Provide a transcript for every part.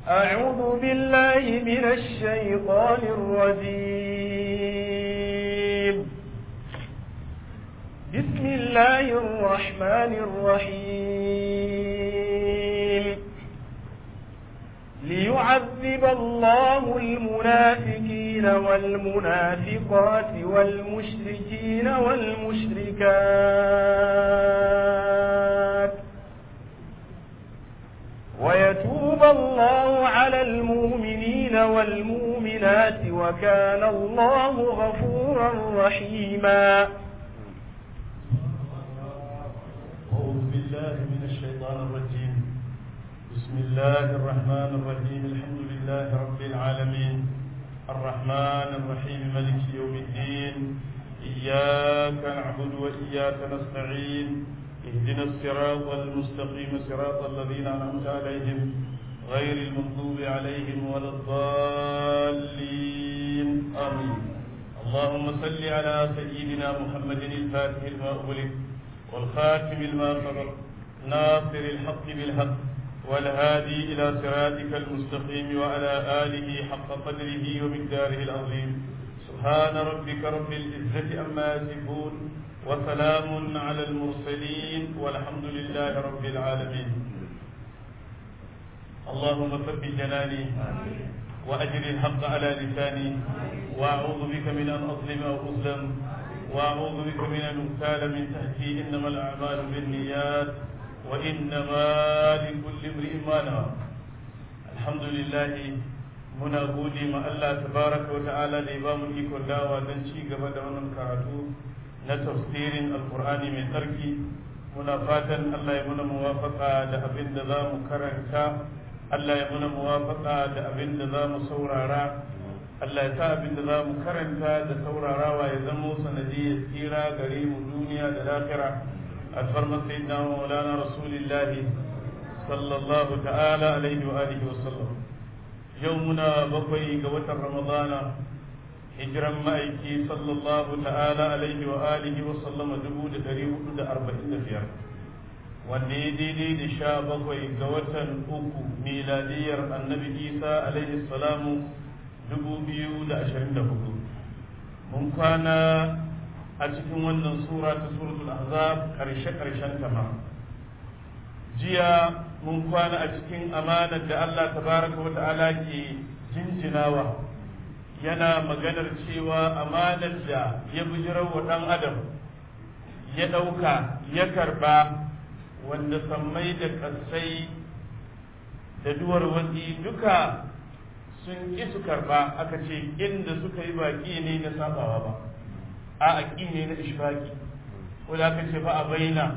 أعوذ بالله من الشيطان الرجيم بسم الله الرحمن الرحيم ليعذب الله المنافقين والمنافقات والمشركين والمشركات ويتوب الله على المؤمنين والمؤمنات وكان الله غفورا رحيما أعوذ بالله من الشيطان الرجيم بسم الله الرحمن الرحيم الحمد لله رب العالمين الرحمن الرحيم ملك يوم الدين إياك نعبد وإياك نستعين اهدنا الصراط المستقيم صراط الذين أنعمت عليهم غير المغضوب عليهم ولا الضالين آمين اللهم صل على سيدنا محمد الفاتح لما أغلق والخاتم لما سبق ناصر الحق بالحق والهادي إلى صراطك المستقيم وعلى آله حق قدره ومقداره العظيم سبحان ربك رب العزة أما يصفون وسلام على المرسلين والحمد لله رب العالمين اللهم ثبت جناني وأجر الحق على لساني وأعوذ بك من أن أظلم أو أظلم وأعوذ بك من أن أغتال من تحتي إنما الأعمال بالنيات وإنما لكل امرئ ما نوى الحمد لله muna gode ma Allah tabaraka wa ta'ala da ya ba mu ikon dawa don ci gaba da wannan karatu na tafsirin alkur'ani mai tsarki muna fatan Allah ya muna muwafaka da abin da za mu karanta Allah ya muna muwafaka da abin da za mu saurara Allah ya sa abin da za mu karanta da saurarawa ya zamo sanadiyar tsira gare mu duniya da lafira alfarmar sayyidina maulana rasulillahi sallallahu ta'ala alaihi wa alihi wa sallam yau muna bakwai ga watan ramadana hijiran ma'aiki sallallahu ta'ala alaihi wa alihi wa sallama dubu da dari hudu da arba'in da biyar wanda ya daidai da sha bakwai ga watan uku miladiyar annabi isa alaihi salamu dubu biyu da ashirin da hudu mun kwana a cikin wannan sura ta suratul ahzab karshe karshen ta ma jiya mun kwana a cikin amanar da Allah tabaraka wa ta'ala ke jinjinawa yana maganar cewa amanar da ya bijirar wa ɗan adam ya ɗauka ya karba wanda sammai da ƙasai da duwar watsi duka sun ƙi su karba aka ce inda suka yi baƙi ne na sabawa ba a aƙi ne na ishfaki ko da aka ce ba a bayyana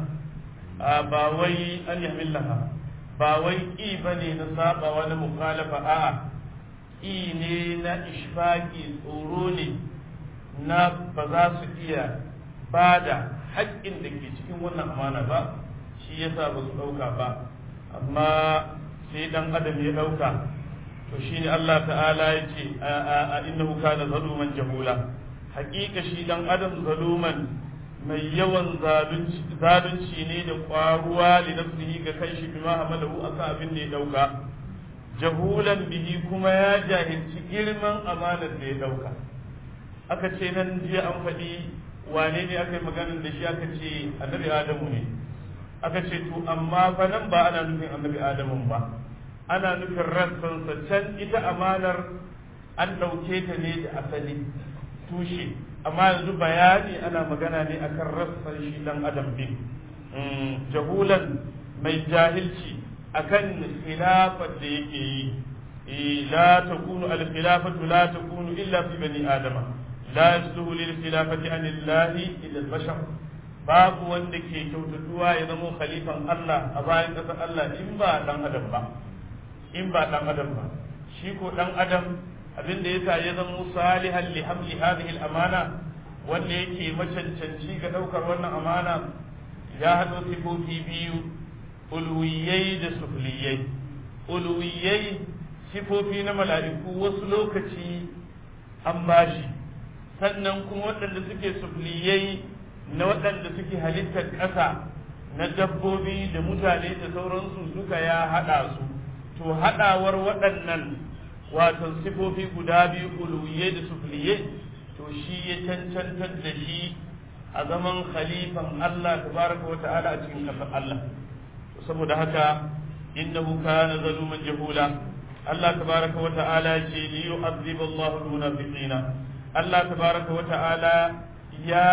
ba wai an yamillaha ba wai ƙi ba ne na sabawa na mukhalafa a'a ƙi ne na ishfaki tsoro ne na ba za su iya ba da haƙƙin da ke cikin wannan amana ba shi yasa ba su ɗauka ba amma sai ɗan adam ya ɗauka to shi ne Allah ta'ala ya ce a innahu kana zaluman jahula haƙiƙa shi ɗan adam zaluman mai yawan zalunci ne da ƙwaruwa li nafsihi ga kai shi bima hamalahu aka abin da ya ɗauka jahulan bihi kuma ya jahilci girman amanar da ya ɗauka aka ce nan jiya an faɗi wane ne aka yi maganar da shi aka ce annabi adamu ne aka ce to amma fa nan ba ana nufin annabi adamu ba ana nufin rassansa can ita amanar an ɗauke ta ne da asali tushe amma yanzu bayani ana magana ne akan rassan shi dan adam din jahulan mai jahilci akan khilafar da yake yi la takunu al khilafatu la takunu illa fi bani adama la yasluhu lil khilafati an illahi illa al bashar babu wanda ke kyautatuwa ya zama khalifan Allah a bayan ƙasar Allah in ba dan adam ba in ba dan adam ba shi ko dan adam abin da yasa ya zama salihan li hamli hadhihi al amana wanda yake macancanci ga daukar wannan amana ya hado sifofi biyu ulwiyai da sufliyai ulwiyai sifofi na mala'iku wasu lokaci an bashi sannan kuma waɗanda suke sufliyai na waɗanda suke halittar ƙasa na dabbobi da mutane da sauransu duka ya haɗa su to haɗawar waɗannan wato sifofi guda biyu uluwiye da sufliye to shi ya cancantar da shi a zaman khalifan Allah tabaraka wata'ala a cikin ƙasar Allah saboda haka innahu kana zaluman jahula Allah tabaraka wata'ala ce li yu'adhib Allahu al-munafiqina Allah tabaraka wata'ala ya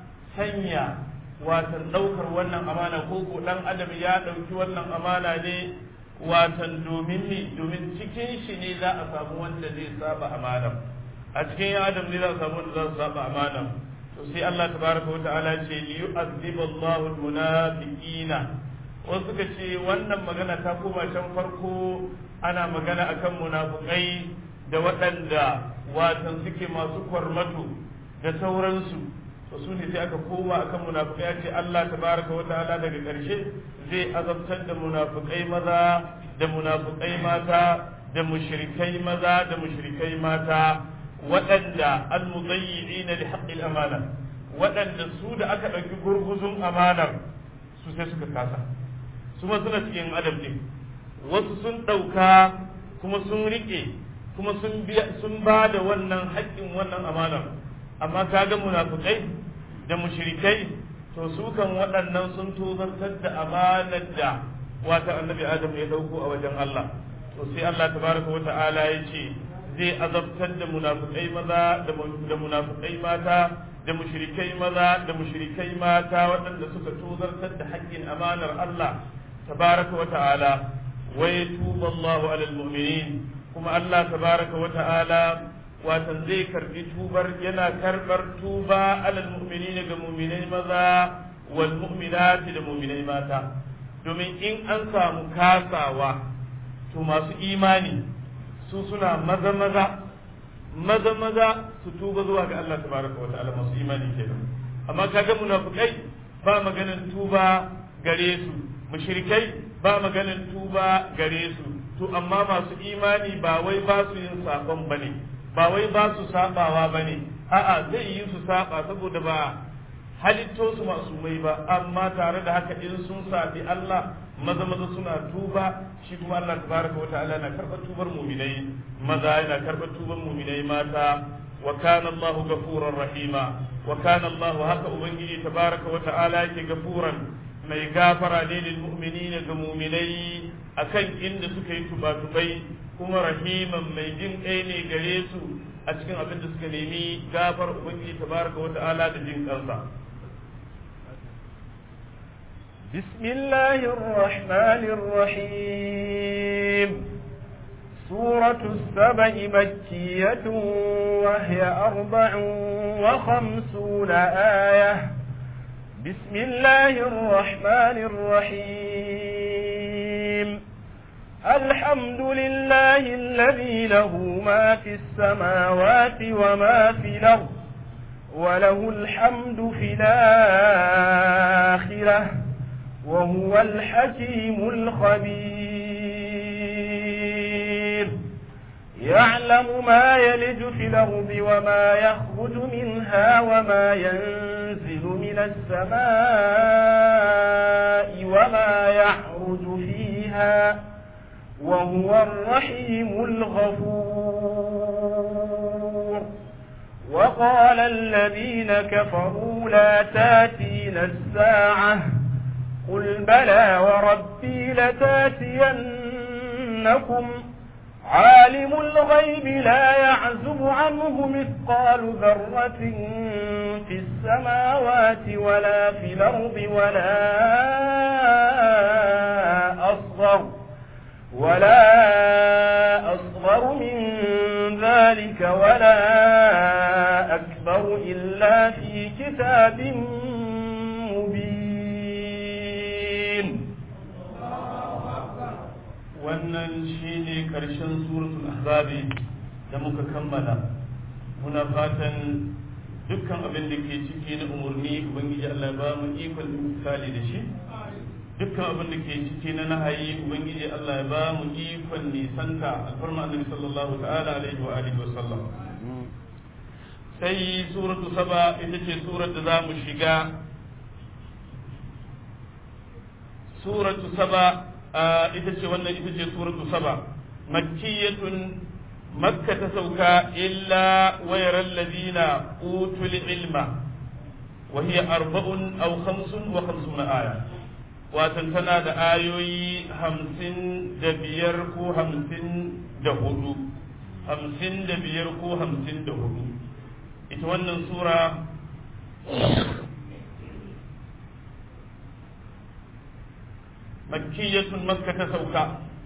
sanya watan daukar wannan amana ko ko dan adam ya dauki wannan amana ne watan domin ni domin cikin shi ne za a samu wanda zai saba amana a cikin ya adam ne za a samu wanda za su saba amana to sai Allah tabaraka wa ta'ala ce li yu'adhibu Allahu al-munafiqina wasu suka ce wannan magana ta koma can farko ana magana akan munafukai da waɗanda watan suke masu kwarmato da sauransu to su ne sai aka koma akan munafukai ya ce Allah tabaraka wa ta'ala daga ƙarshe zai azabtar da munafukai maza da munafukai mata da mushrikai maza da mushrikai mata waɗanda almudayyi'ina li haqqil amana waɗanda su da aka ɗauki gurguzun amanar su sai suka kasa su ma suna cikin adam ne wasu sun ɗauka kuma sun riƙe kuma sun sun ba da wannan haƙƙin wannan amanar amma kaga munafukai da mushrikai to su kan waɗannan sun tozartar da amanar da wata annabi adam ya ɗauko a wajen Allah to sai Allah tabaraka wa ta'ala ya ce zai azabtar da munafukai maza da munafukai mata da mushrikai maza da mushrikai mata waɗanda suka tozartar da haƙƙin amanar Allah tabaraka wa ta'ala wa yatubu Allahu alal mu'minin kuma Allah tabaraka wa ta'ala watan zai karbi tubar yana karbar tuba alal mu'minin ga mu'minai maza wal mu'minati da mu'minai mata domin in an samu kasawa to masu imani su suna maza maza maza maza su tuba zuwa ga Allah tabaraka wata'ala masu imani kenan amma kaga munafikai ba maganin tuba gare su mushrikai ba maganin tuba gare su to amma masu imani ba wai ba su yin sabon bane ba wai ba su sabawa bane a'a zai yi su saba saboda ba halitto su masu mai ba amma tare da haka in sun sabi Allah maza maza suna tuba shi kuma Allah tabaraka wata'ala na karɓar tubar muminai maza yana karɓar tubar muminai mata wa kana Allah gafuran rahima wa kana Allah haka ubangiji tabaraka wata'ala yake gafuran mai gafara ne lil mu'minina ga muminai akan inda suka yi tubatubai kuma rahiman mai jin kai ne gare su a cikin abin da suka nemi gafar ubangiji tabaraka wata'ala da jin kansa بسم الله الرحمن الرحيم سورة السبع مكية وهي أربع وخمسون آية بسم الله الرحمن الرحيم الحمد لله الذي له ما في السماوات وما في الأرض وله الحمد في الآخرة وهو الحكيم الخبير يعلم ما يلج في الأرض وما يخرج منها وما ينزل من السماء وما يعرج فيها وهو الرحيم الغفور وقال الذين كفروا لا تاتينا الساعة قل بلى وربي لتاتينكم عالم الغيب لا يعزب عنه مثقال ذرة في السماوات ولا في الأرض ولا أصغر ولا أصغر من ذلك ولا أكبر إلا في كتاب مبين wannan shine karshen suratul ahzabi da muka kammala muna fatan dukkan abin da ke ciki na umarni ubangiji Allah ba mu ikon misali da shi dukkan abin da ke ciki na nahayi ubangiji Allah ya ba mu ikon nisanta alfarma annabi sallallahu ta'ala alaihi wa alihi wa sallam sai suratu saba ita ce surar da za mu shiga suratu saba ita ce wannan ita ce suratu saba makkiyatun makka ta sauka illa wayar allazina utul ilma wa hiya arba'un aw khamsun wa khamsuna aya watan tana da ayoyi hamsin da biyar ko hamsin da hudu hamsin da biyar ko hamsin da hudu ita wannan sura makkiyatun makka ta sauka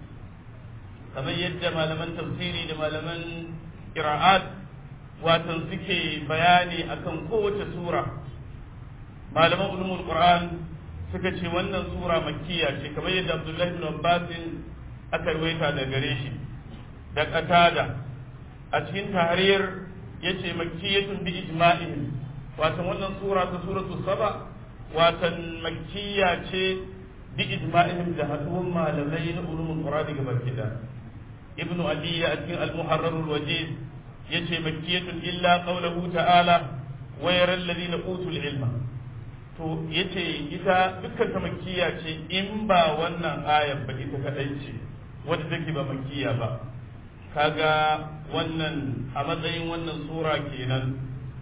kamar yadda malaman tafsiri da malaman qira'at watan suke bayani akan kowace sura malaman ulumul qur'an suka ce wannan sura makkiya ce kamar yadda abdullahi ibn abbas aka rawaita da gare shi da qatada a cikin tahrir yace makkiyatun bi ijma'ihim watan wannan sura ta suratu saba watan makkiya ce bi ijma'ihim da haduwan malamai na ulumul qur'an ga barkida ibn ali a cikin al-muharrar al-wajiz yace makkiyatun illa qawluhu ta'ala wa yara alladhina utul ilma to yace ita dukkan ta makkiya ce in ba wannan ayar ba ita kadai ce wadda take ba makkiya ba kaga wannan a matsayin wannan sura kenan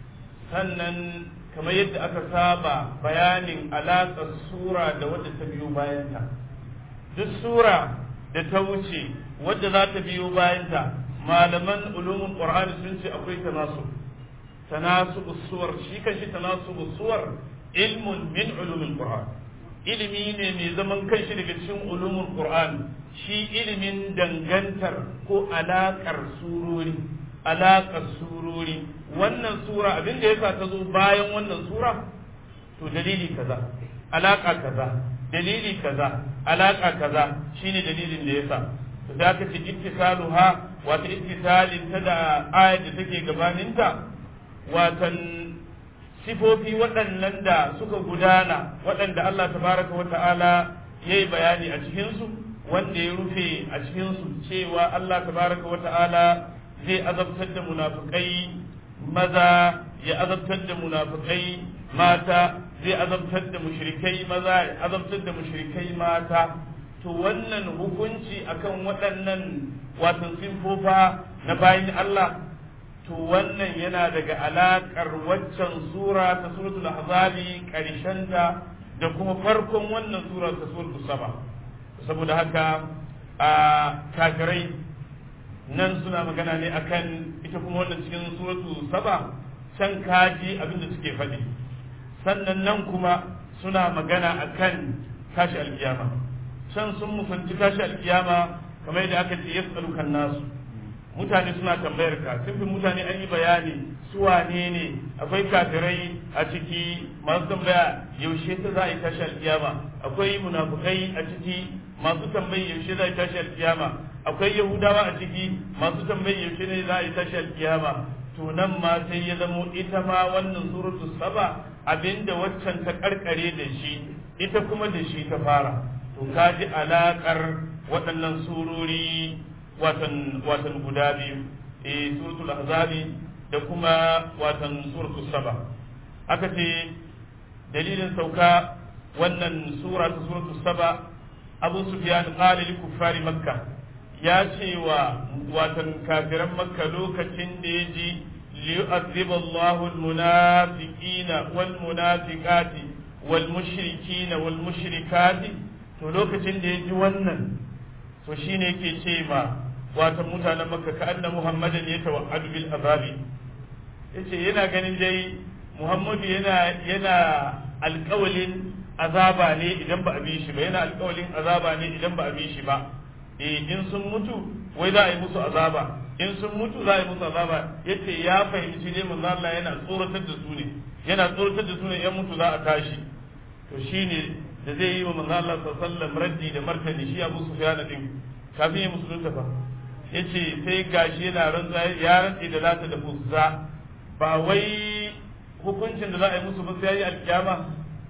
sannan kamar yadda aka saba bayanin alaƙar sura da wadda ta biyo bayanta duk sura da ta wuce wadda za ta biyo bayanta malaman ulumin qur'ani sun ce akwai tanasu tanasu suwar shi kan shi tanasu suwar ilmun min ulumin qur'an ilimi ne mai zaman kanshi daga cikin ulumin qur'an shi ilimin dangantar ko alaƙar surori alaƙar surori wannan sura abin da yasa ta zo bayan wannan sura to dalili kaza alaƙa kaza dalili kaza alaƙa kaza shine dalilin da yasa to da aka ce ittisaluha wata ittisalin ta da ayat da take gabaninta watan sifofi waɗannan da suka gudana waɗanda Allah tabaraka wa ta'ala yayi bayani a cikinsu wanda ya rufe a cikinsu cewa Allah tabaraka wa ta'ala zai azabtar da munafukai maza ya azabtar da munafukai mata zai azabtar da mushrikai maza ya azabtar da mushrikai mata to wannan hukunci akan waɗannan watan sinfofa na bayin Allah to wannan yana daga alaƙar waccan sura ta suratul ahzabi ƙarshenta da kuma farkon wannan sura ta suratul saba saboda haka a kafirai nan suna magana ne akan ita kuma wannan cikin suratu saba can kaji abinda suke faɗi sannan nan kuma suna magana akan tashi alkiyama can sun musanci tashi alkiyama kamar yadda aka ce yas'alukan nasu mutane suna tambayar ka sifin mutane an yi bayani su wane ne akwai kafirai a ciki masu tambaya yaushe ta za a yi tashi alkiyama akwai munafukai a ciki masu tambayi yaushe za a yi tashi alkiyama akwai yahudawa a ciki masu tambayi yaushe ne za a yi tashi alkiyama to nan ma sai ya zamo ita ma wannan suratu saba abinda waccan ta karkare da shi ita kuma da shi ta fara to kaji alakar waɗannan surori watan watan guda biyu eh suratul ahzabi da kuma watan suratul saba aka ce dalilin sauka wannan sura ta suratul saba abu sufyan qala li kuffari makka ya ce wa watan kafiran makka lokacin da ya ji liyu'adhiba Allahu al-munafiqina wal munafiqati wal mushrikina wal mushrikati to lokacin da ya ji wannan to shine yake ce ma watan mutanen makka ka anna muhammadan ya tawa'adu bil azabi yace yana ganin dai muhammadu yana yana alƙawalin azaba ne idan ba a bi shi ba yana alƙawalin azaba ne idan ba a bi shi ba eh in sun mutu wai za a yi musu azaba in sun mutu za a yi musu azaba yace ya fahimci ne manzo Allah yana tsoratar da su ne yana tsoratar da su ne yan mutu za a tashi to shine da zai yi wa manzo Allah sallallahu alaihi wasallam raddi da martani shi Abu Sufyan din kafin ya musulunta fa yace sai gashi yana rantsa ya rantsi da lata da uzza ba wai hukuncin da za a yi musu ba sai yi alkiyama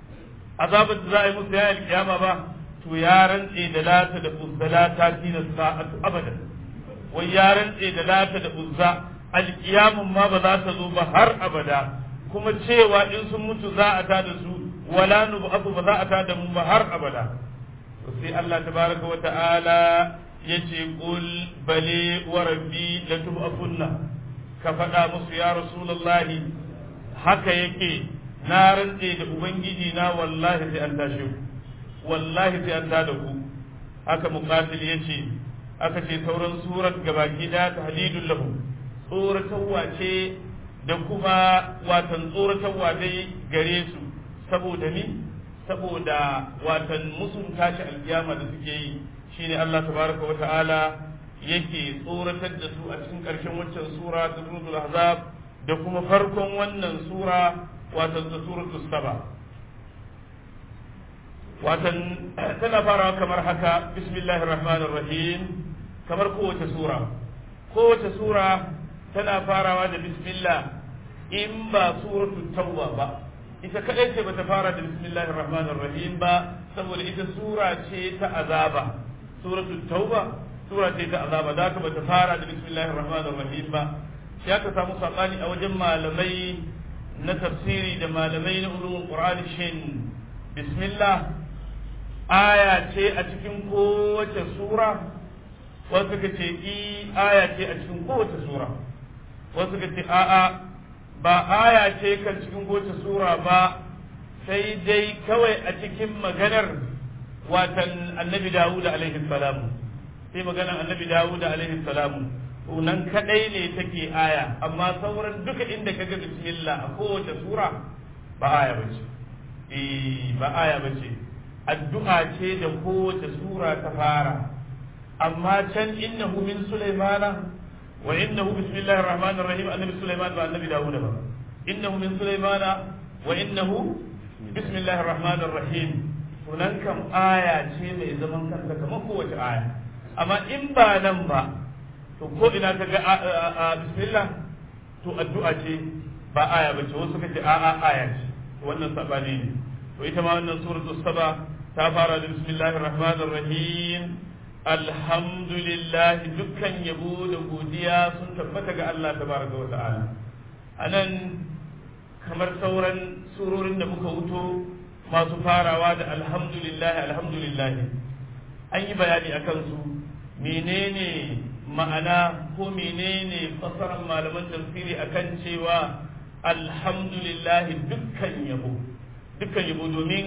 azabar da za a yi musu ya yi alkiyama ba to ya rantse da lata da uzza la ta tina sa'atu abadan wai ya rantse da lata da uzza alkiyamun ma ba za ta zo ba har abada kuma cewa in sun mutu za a ta da su wala nub'atu ba za a ta da mu ba har abada sai Allah tabaraka wa ta'ala yace qul bali wa rabbi latub'athunna ka faɗa musu ya rasulullahi haka yake na rantse da ubangiji na wallahi sai an tashi ku wallahi sai an tada ku haka muqatil yace aka ce sauran surat gabaki da tahdidul lahu tsoratarwa ce da kuma watan tsoratarwa dai gare su saboda ni saboda watan musun tashi alkiyama da suke yi shine Allah tabaraka wa ta'ala yake tsoratar da su a cikin ƙarshen waccan sura ta suratul ahzab da kuma farkon wannan sura watan ta suratul saba watan tana farawa kamar haka bismillahir rahmanir rahim kamar kowace sura kowace sura tana farawa da bismillah in ba suratul tauba ba ita kadai ce bata fara da bismillahir rahmanir rahim ba saboda ita sura ce ta azaba suratul tauba sura ce ta azaba da bata fara da bismillahir rahmanir rahim ba ya ka samu sabani a wajen malamai na tafsiri da malamai na ulumul qur'ani shin bismillah aya ce a cikin kowace sura wasu ka ce i aya ce a cikin kowace sura wasu ka ce a'a ba aya ce kan cikin kowace sura ba sai dai kawai a cikin maganar watan annabi dawud alaihi salamu sai maganar annabi dawud alaihi salamu nan kadai ne take aya amma sauran duka inda kaga bismillah a kowace sura ba aya bace eh ba aya bace addu'a ce da kowace sura ta fara amma can innahu min sulaimana wa innahu bismillahir rahmanir rahim annabi sulaiman ba annabi dawud ba innahu min sulaimana wa innahu bismillahir rahmanir rahim sunan kam aya ce mai zaman kanta kamar kowace aya amma in ba nan ba to ko ina ka ga bismillah to addu'a ce ba aya ba ce wasu kace a'a aya ce to wannan sabani ne to ita ma wannan suratul saba ta fara da bismillahir rahmanir rahim alhamdulillah dukkan yabo da godiya sun tabbata ga Allah tabaraka wa ta'ala anan kamar sauran surorin da muka wuto masu farawa da alhamdulillah alhamdulillah an yi bayani akan su menene ma'ana ko menene fasarar malaman tafsiri akan cewa alhamdulillah dukkan yabo dukkan yabo domin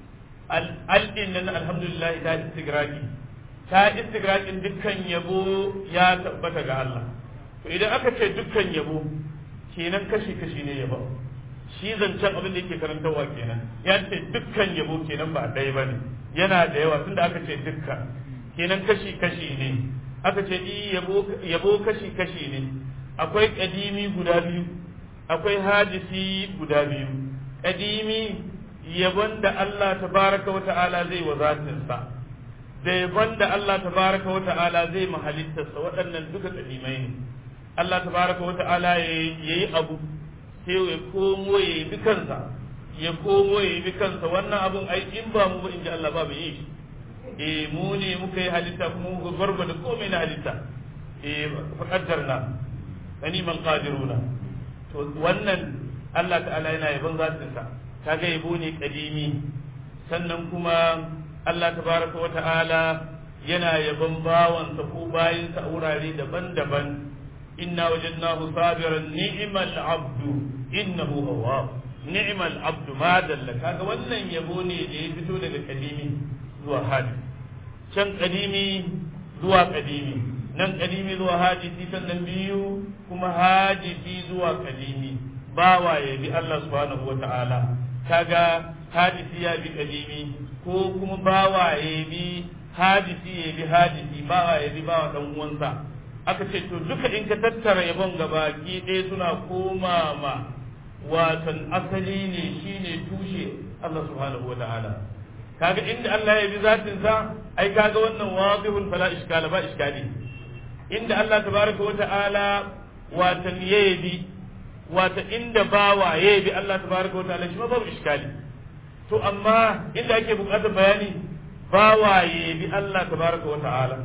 al'adin nan alhamdulillah ta istigraki ta istigrakin dukkan yabo ya tabbata ga Allah to idan aka ce dukkan yabo kenan kashi kashi ne yabo shi zancen abin da yake karantarwa kenan ya ce dukkan yabo kenan ba ɗaya ba ne yana da yawa tunda aka ce dukkan kenan kashi kashi ne aka ce yabo kashi kashi ne akwai kadimi guda biyu akwai hadisi guda biyu kadimi yabon da Allah tabaraka wa ta'ala zai wa zatinsa da yabon da Allah tabaraka wa ta'ala zai mahalittarsa waɗannan duka kadimai ne Allah tabaraka wa ta'ala ya yi abu sai ya komo ya yi kansa ya komo ya yi kansa wannan abun ai in ba mu ba in ji Allah ba bai yi shi eh mu ne muka yi halitta kuma muka gwargwada komai na halitta eh faƙaddarna gani man qadiruna to wannan Allah ta'ala yana yabon zatinsa kaga yabo ne kadimi sannan kuma Allah tabaraka wa ta'ala yana yabon bawansa ko bayinsa a wurare daban-daban inna wajadnahu sabiran ni'mal abdu innahu awwab ni'mal abdu ma dalla kaga wannan yabo ne da ya fito daga kadimi zuwa hadisi can kadimi zuwa kadimi nan kadimi zuwa hadisi sannan biyu kuma hadisi zuwa kadimi bawa ya bi Allah subhanahu wata'ala kaga hadisi ya bi kadimi ko kuma bawa ya bi hadisi ya bi hadisi bawa ya bi bawa dan uwansa aka ce to duka in ka tattara yabon gabaki ɗaya suna koma ma watan asali ne shine tushe Allah subhanahu wata'ala kaga inda Allah ya bi zatin sa ai kaga wannan wadihul fala iskala ba iskali inda Allah tabaraka wa ta'ala watan yabi wata inda bawa yabi Allah tabaraka wa ta'ala shi ma babu iskali to amma inda ake bukatar bayani bawa yabi Allah tabaraka wa ta'ala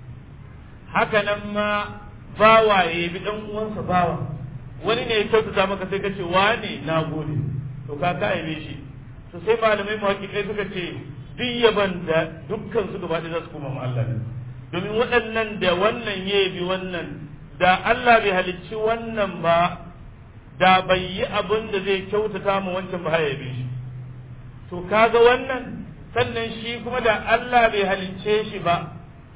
haka nan ma bawa yabi dan uwansa bawa wani ne ya kyautata maka sai ka ce wane na gode to ka ka yabe shi to sai malamai muhakkikai suka ce duk yaban da dukkan su gaba za su koma ma Allah ne domin waɗannan da wannan ya bi wannan da Allah bai halicci wannan ba da bai yi abin da zai kyautata ma wancan ba ya bi shi to kaga wannan sannan shi kuma da Allah bai halicce shi ba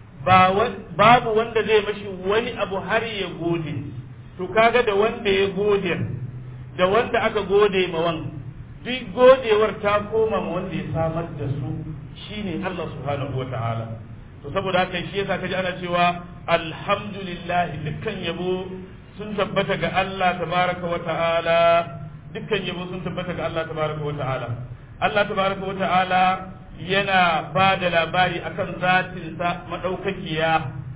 babu wanda zai mashi wani abu har ya gode to kaga da wanda ya gode da wanda aka gode ma wan duk godewar ta koma ma wanda ya samar da su shine Allah subhanahu wataala to saboda haka shi yasa kaji ana cewa alhamdulillah dukkan yabo sun tabbata ga Allah tabaraka wataala dukkan yabo sun tabbata ga Allah tabaraka wataala Allah tabaraka wataala yana ba da labari akan zatinsa maɗaukakiya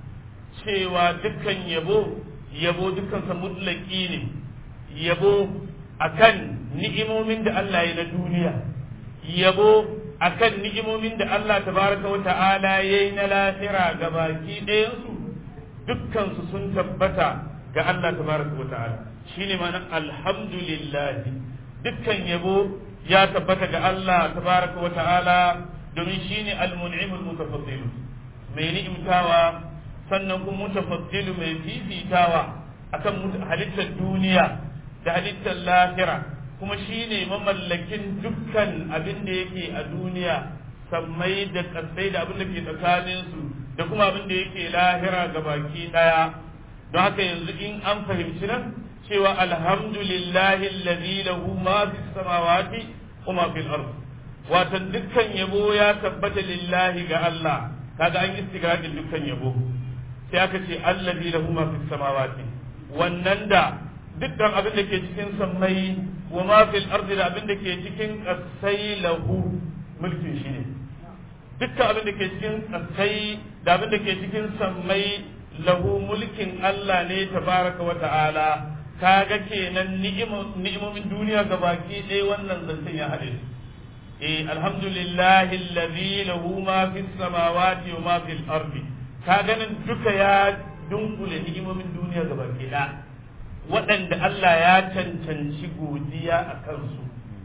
cewa dukkan yabo yabo dukkansa mutlaki ne yabo akan ni'imomin da Allah ya na duniya yabo akan ni'imomin da Allah tabaraka wa ta'ala ya yi na lahira ga baki ɗayansu dukkansu sun tabbata ga Allah tabaraka wa ta'ala shine ma'anar alhamdulillah dukkan yabo ya tabbata ga Allah tabaraka wa ta'ala domin shine al-mun'imul mutafaddil mai ni'imtawa sannan kuma mutafaddilu mai fifitawa akan halittar duniya da halittar lahira kuma shine mamallakin dukkan abin da yake a duniya sammai da kasai da abin da ke tsakaninsu da kuma abin da yake lahira ga baki daya don haka yanzu in an fahimci nan cewa alhamdulillahi allazi lahu ma fis samawati wa ma fil ard watan dukkan yabo ya tabbata lillahi ga Allah kaga an istigradin dukkan yabo sai aka ce allazi lahu ma fis samawati wannan da dukkan abin da ke cikin sammai wa ma fil ardi da abin da ke cikin kasai lahu mulkin shi ne dukkan abin da ke cikin kasai da abin da ke cikin sammai lahu mulkin Allah ne tabaraka wa ta'ala kaga kenan ni'imomin duniya ga baki ɗaya wannan zancen ya haɗe su eh alhamdulillahi allazi lahu ma fis samawati wa ma fil ardi ka ganin duka ya dunkule ni'imomin duniya ga baki ɗaya waɗanda Allah ya cancanci godiya a kansu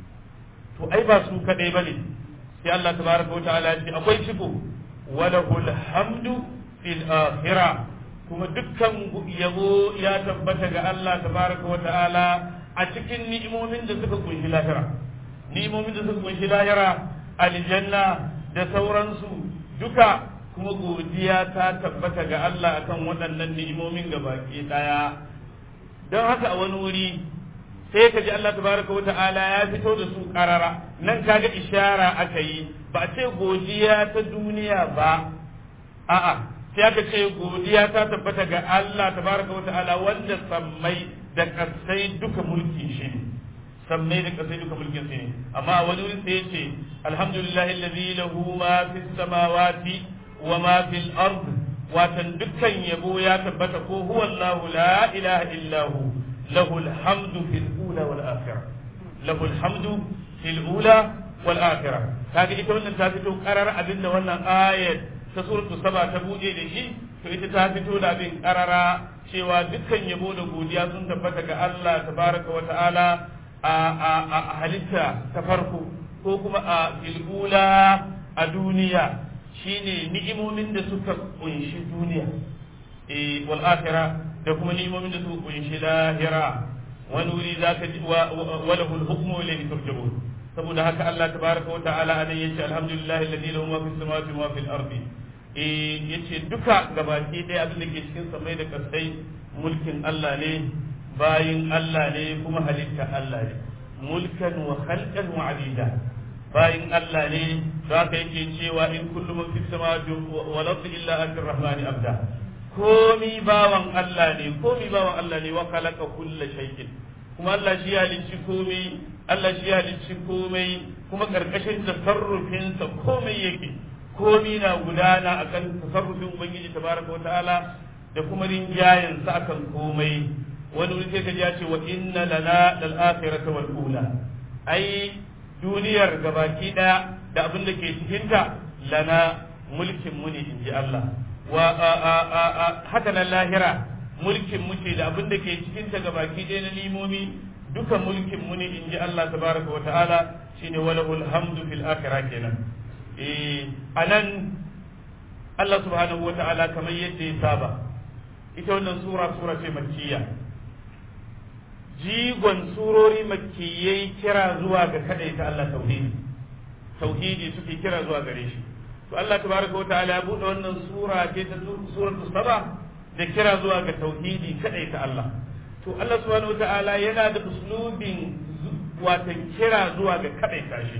to ai ba su kaɗai ba ne sai Allah tabaraka wa ta'ala ya ce akwai ciko walahul hamdu fil akhirah kuma dukkan yabo ya tabbata ga Allah tabaraka wa ta'ala a cikin ni'imomin da suka kunshi lahira ni'imomin da suka kunshi lahira aljanna da sauransu duka kuma godiya ta tabbata ga Allah akan waɗannan ni'imomin ga baki ɗaya don haka a wani wuri sai ka ji Allah tabaraka wa ta'ala ya fito da su karara nan kaga ishara aka yi ba a ce godiya ta duniya ba a'a sai aka ce godiya ta tabbata ga Allah tabaraka wa ta'ala wanda sammai da kasai duka mulki shi ne sammai da kasai duka mulkin shi ne amma wani wuri sai ya ce alhamdulillahi alladhi lahu ma fis samawati wa ma fil ard watan dukkan yabo ya tabbata ko huwa Allah la ilaha illa hu lahu alhamdu fil ula wal akhirah lahu alhamdu fil ula wal akhirah kaga ita wannan ta fito karar abinda wannan ayat ta suratu saba ta buɗe da shi to ita ta fito da abin karara cewa dukkan yabo da godiya sun tabbata ga Allah tabaraka wa ta'ala a halitta ta farko ko kuma a filgula a duniya shine ni'imomin da suka kunshi duniya eh wal akhira da kuma ni'imomin da suka kunshi lahira wani wuri zaka ji wa lahul hukmu ilayhi turja'un saboda haka Allah tabaraka wa ta'ala anan yace alhamdulillahi alladhi lahu ma fis samawati wa ma fil ardi eh yace duka gabaki ɗaya abin da ke cikin samai da kasai mulkin Allah ne bayin Allah ne kuma halitta Allah ne mulkan wa khalqan wa abida bayin Allah ne za ka yake cewa in kullu man fis samawati wal ardi illa atir rahmani abda komi bawan Allah ne komi bawan Allah ne wa khalaqa kulla shay'in kuma Allah shi ya halicci komai Allah shi ya halicci komai kuma karkashin tasarrufinsa komai yake komi na gudana akan tasarrufin ubangiji tabaraka wa ta'ala da kuma rinjayen sa akan komai wani wuri sai kaji ya ce wa inna lana lal akhirata wal ula ai duniyar gabaki daya da abin da ke cikin ta lana mulkin mu ne inji Allah wa haka nan lahira mulkin mu ce da abin da ke cikin ta gabaki daya na limomi duka mulkin mu ne inji Allah tabaraka wa ta'ala shine walahul hamdu fil akhirah kenan eh anan Allah subhanahu wa ta'ala kamar yadda ya saba ita wannan sura sura ce makkiya jigon surori makkiyai kira zuwa ga kadaita Allah tauhidi tauhidi suke kira zuwa gare shi to Allah tabaraka wa ta'ala ya bude wannan sura ce ta suratu saba da kira zuwa ga tauhidi kadaita Allah to Allah subhanahu wa ta'ala yana da uslubin watan kira zuwa ga kadaita shi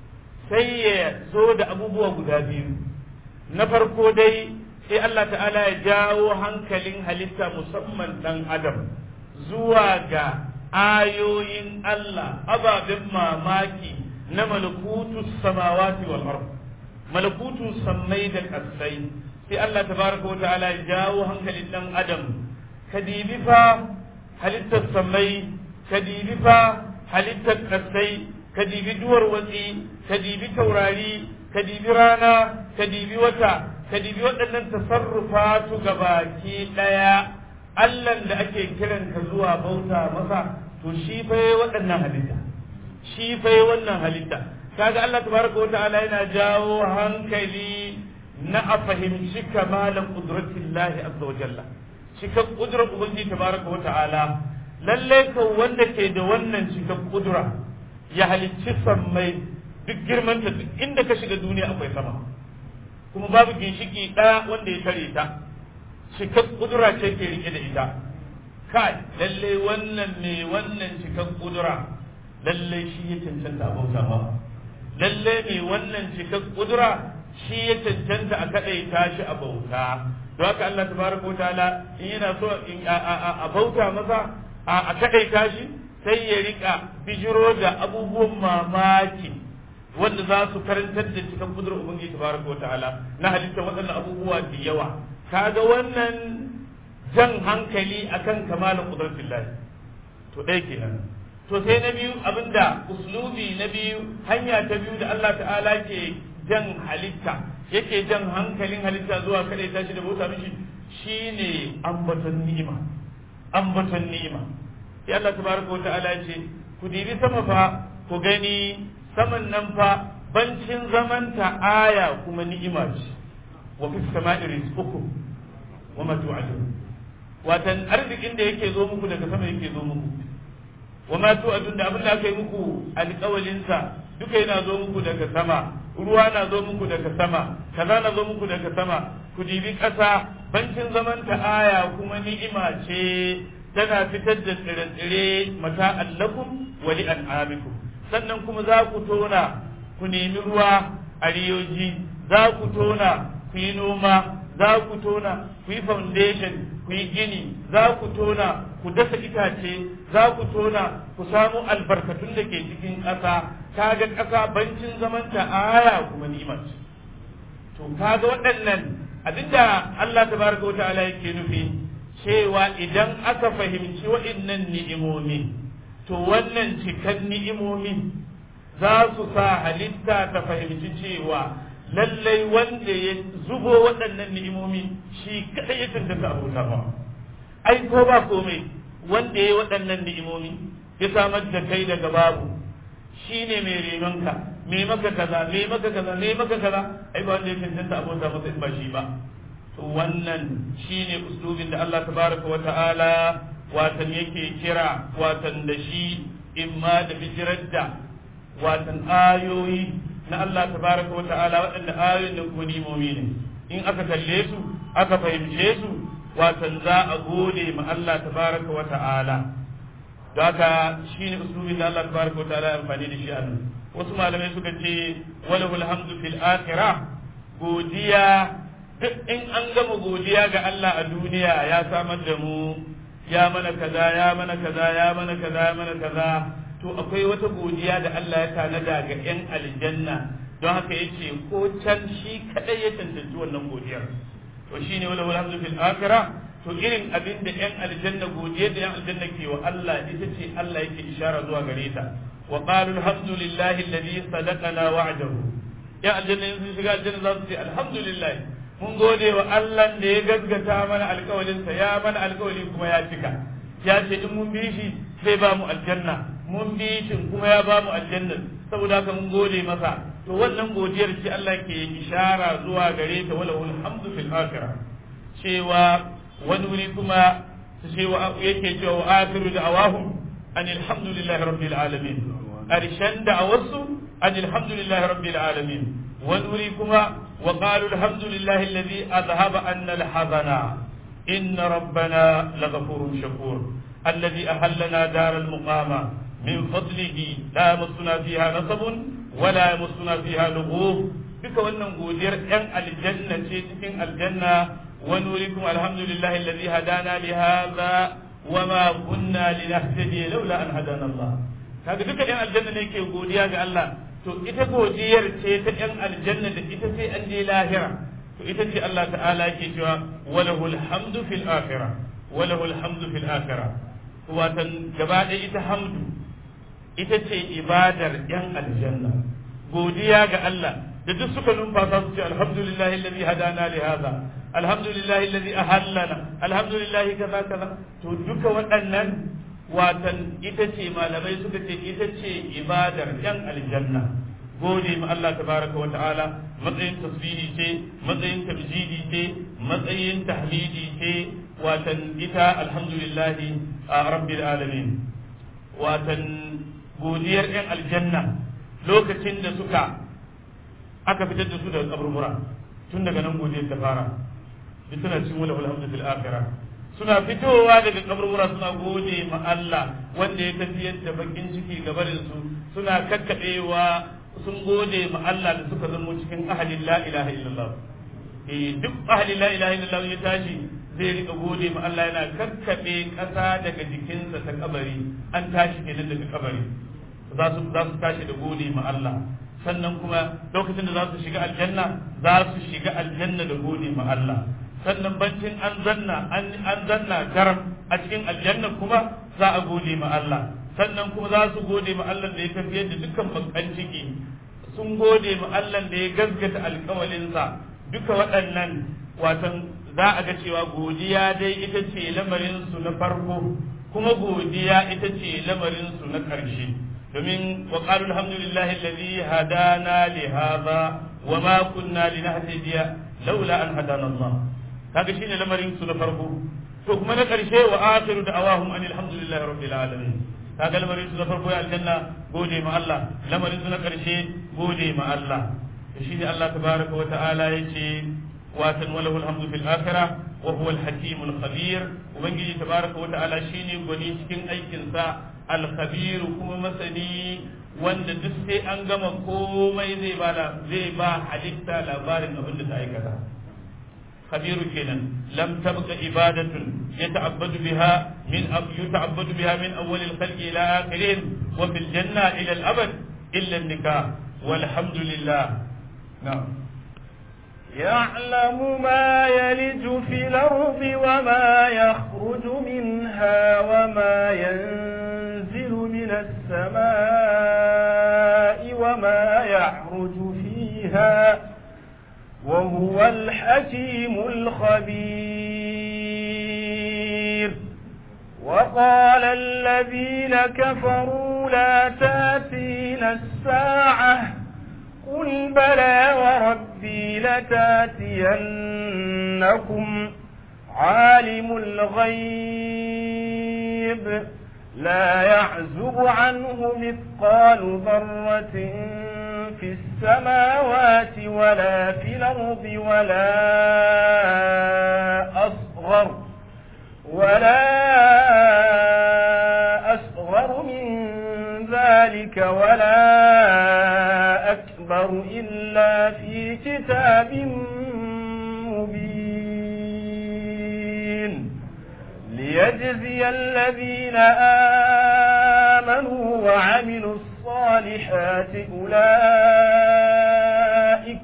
sai ya zo da abubuwa guda biyu na farko dai sai Allah ta'ala ya jawo hankalin halitta musamman dan adam zuwa ga ayoyin Allah ababen mamaki na malakutu samawati wal ard malakutu sammai da kasai sai Allah tabaraka wa ta'ala ya jawo hankalin dan adam kadibi fa halittar sammai kadibi fa halittar kasai kadibi duwar watsi kadibi taurari kadibi rana kadibi wata kadibi waɗannan tasarrufatu gabaki ɗaya Allahn da ake kiran ka zuwa bauta masa to shi fa waɗannan halitta shi fa wannan halitta kaga Allah tabaraka wa ta'ala yana jawo hankali na a fahimci kamalan qudratillahi azza wa jalla cikan kudrar ubangiji tabaraka wa ta'ala lalle ka wanda ke da wannan cikan kudura ya halicci sammai duk girmanta duk inda ka shiga duniya akwai sama kuma babu ginshiki ɗaya wanda ya tare ta cikak kudura ce ke rike da ita kai lalle wannan ne wannan cikak kudura lalle shi ya cancanta a bauta ba lalle ne wannan cikak kudura shi ya cancanta a kadaita shi a bauta don haka Allah tabaraka ta'ala in yana so a bauta masa a kadaita shi sai ya rika bijiro da abubuwan mamaki wanda za su karantar da cikin kudurar ubangiji tabaraka ta'ala na halitta waɗannan abubuwa da yawa kaga wannan jan hankali akan kamalin kudratillah to ɗaya kenan to sai na biyu abinda uslubi na biyu hanya ta biyu da Allah ta'ala ke jan halitta yake jan hankalin halitta zuwa kada ya tashi da bauta mishi shine ambaton ni'ima ambaton ni'ima sai Allah tabaraka wa ta'ala ce ku dibi sama fa ku gani saman nan fa bancin zamanta aya kuma ni'ima ce wa fi sama'i rizqukum wa ma tu'adun watan arzikin da yake zo muku daga sama yake zo muku wa ma tu'adun da abin da aka yi muku alƙawalin sa duka yana zo muku daga sama ruwa na zo muku daga sama kaza na zo muku daga sama ku dibi ƙasa bancin zamanta aya kuma ni'ima ce tana fitar da tsire-tsire mata allakum wa li an'amikum sannan kuma za ku tona ku nemi ruwa a riyoji za ku tona ku yi noma za ku tona ku yi foundation ku yi gini za ku tona ku dasa itace za ku tona ku samu albarkatun da ke cikin ƙasa kaga ƙasa bancin zamanta aya kuma ni'imar to kaga waɗannan abinda Allah tabaraka wa ta'ala yake nufi cewa idan aka fahimci waɗannan ni'imomi to wannan cikan ni'imomi za su sa halitta ta fahimci cewa lallai wanda ya zubo waɗannan ni'imomi shi kaɗai ya tantance abota ba ai ko ba komai wanda ya yi waɗannan ni'imomi ya samar da kai daga babu shi ne mai renonka mai maka kaza mai maka kaza mai maka kaza ai ba wanda ya tantance abota masa in ba shi ba to wannan shine uslubin da Allah tabaraka wa ta'ala watan yake kira watan da shi imma da bijirar da watan ayoyi na Allah tabaraka wa ta'ala waɗanda ayoyin da kuma nimomi ne in aka kalle su aka fahimce su watan za a gode ma Allah tabaraka wa ta'ala da haka shine uslubin da Allah tabaraka wa ta'ala ya amfani da shi a nan wasu malamai suka ce walahul hamdu fil akhirah godiya duk in an gama godiya ga Allah a duniya ya samar da mu ya mana kaza ya mana kaza ya mana kaza ya mana kaza to akwai wata godiya da Allah ya tanada ga yan aljanna don haka yace ko can shi kadai ya tantance wannan godiyar to shine wala wala hamdu fil akhirah to irin abin da yan aljanna godiyar da yan aljanna ke wa Allah ita ce Allah yake ishara zuwa gare ta wa qalu alhamdulillahi alladhi sadaqana wa'dahu yan aljanna sun shiga aljanna za su ce alhamdulillah mun gode wa Allah da ya gaskata mana alkawalinsa ya mana alkawali kuma ya cika ya ce in mun bi shi zai ba mu aljanna mun bi shi kuma ya ba mu aljanna saboda haka mun gode masa to wannan godiyar ce Allah ke ishara zuwa gare ta wala alhamdu fil akhirah cewa wani wuri kuma cewa yake cewa wa akhiru da'awahum an alhamdulillahi rabbil alamin arshan da'awarsu an alhamdulillahi rabbil alamin wani wuri kuma wa qalu alhamdulillahi alladhi adhhaba anna alhazana inna rabbana laghafurun shakur الذي أهلنا دار المقامة من فضله لا يمسنا فيها نصب ولا يمسنا فيها لغوب duka wannan godiyar ‘yan aljanna ce cikin aljanna wani wurikum alhamdulillah alladhi hadana li hadha wa ma kunna linahtadiya laula an hadana Allah kaga duka ‘yan aljanna ne ke godiya ga Allah to ita godiyar ce ta ‘yan aljanna da ita sai an je lahira to ita ce Allah ta'ala yake cewa walahul hamdu fil akhirah walahul hamdu fil akhirah watan gaba ɗaya ita hamdu ita ce ibadar ‘yan aljanna godiya ga Allah da duk suka numfasa su ce alhamdulillah alladhi hadana li hadha alhamdulillah alladhi ahallana alhamdulillah kaza kaza to duka waɗannan watan ita ce malamai suka ce ita ce ibadar ‘yan aljanna gode ma Allah tabaraka wa ta'ala matsayin tasbihi ce matsayin tabjidi ce matsayin tahmidi ce watan ita alhamdulillahi a rabbil alamin watan godiyar yan aljanna lokacin da suka aka fitar da su daga kaburbura tun daga nan godiyar ta fara duk suna cin wala alhamdu fil akhirah suna fitowa daga kaburbura suna gode ma Allah wanda ya tafiyar da bakin ciki gabarin su suna kakkadewa sun gode ma Allah da suka zama cikin ahalin la ilaha illallah eh duk ahalin la ilaha illallah ya tashi zai rika gode ma Allah yana kakkabe kasa daga jikinsa ta kabari an tashi kenan daga kabari za su za su tashi da gode ma Allah sannan kuma lokacin da za su shiga aljanna za su shiga aljanna da gode ma Allah sannan bancin an zanna an zanna garam a cikin aljanna kuma za a gode ma Allah sannan kuma za su gode ma Allah da ya tafiyar da dukkan bakan ciki sun gode ma Allah da ya gaskata alkawalinsa duka waɗannan watan za a ga cewa godiya dai ita ce lamarin su na farko kuma godiya ita ce lamarin su na ƙarshe domin wa qalu alhamdulillahi alladhi hadana li hadha wa ma kunna linahtadiya laula an hadana Allah kaga shine lamarin su na farko to kuma na ƙarshe wa akhiru da'awahum anil hamdulillahi rabbil alamin kaga lamarin su na farko ya aljanna gode ma Allah lamarin su na karshe gode ma Allah to shine Allah tabaraka wa ta'ala yace watan walahu alhamdu fil akhirah wa huwa al hakim al khabir ubangiji tabaraka wa ta'ala shine gwani cikin aikin sa al khabir kuma masani wanda duk sai an gama komai zai ba zai ba halitta labarin abin da ta aikata خبير كنا لم تبق عبادة يتعبد بها من أب يتعبد بها من أول الخلق إلى آخرهم وفي الجنة إلى الأبد إلا النكاح والحمد لله نعم يعلم ما يلج في الأرض وما يخرج منها وما ينزل من السماء وما يعرج فيها وهو الحكيم الخبير وقال الذين كفروا لا تاتينا الساعة قل بلى وربي لتاتينكم عالم الغيب لا يعزب عنه مثقال ذرة في السماوات ولا في الأرض ولا أصغر ولا أصغر من ذلك ولا أكبر إلا في كتاب مبين ليجزي الذين آمنوا وعملوا الصالحات أولئك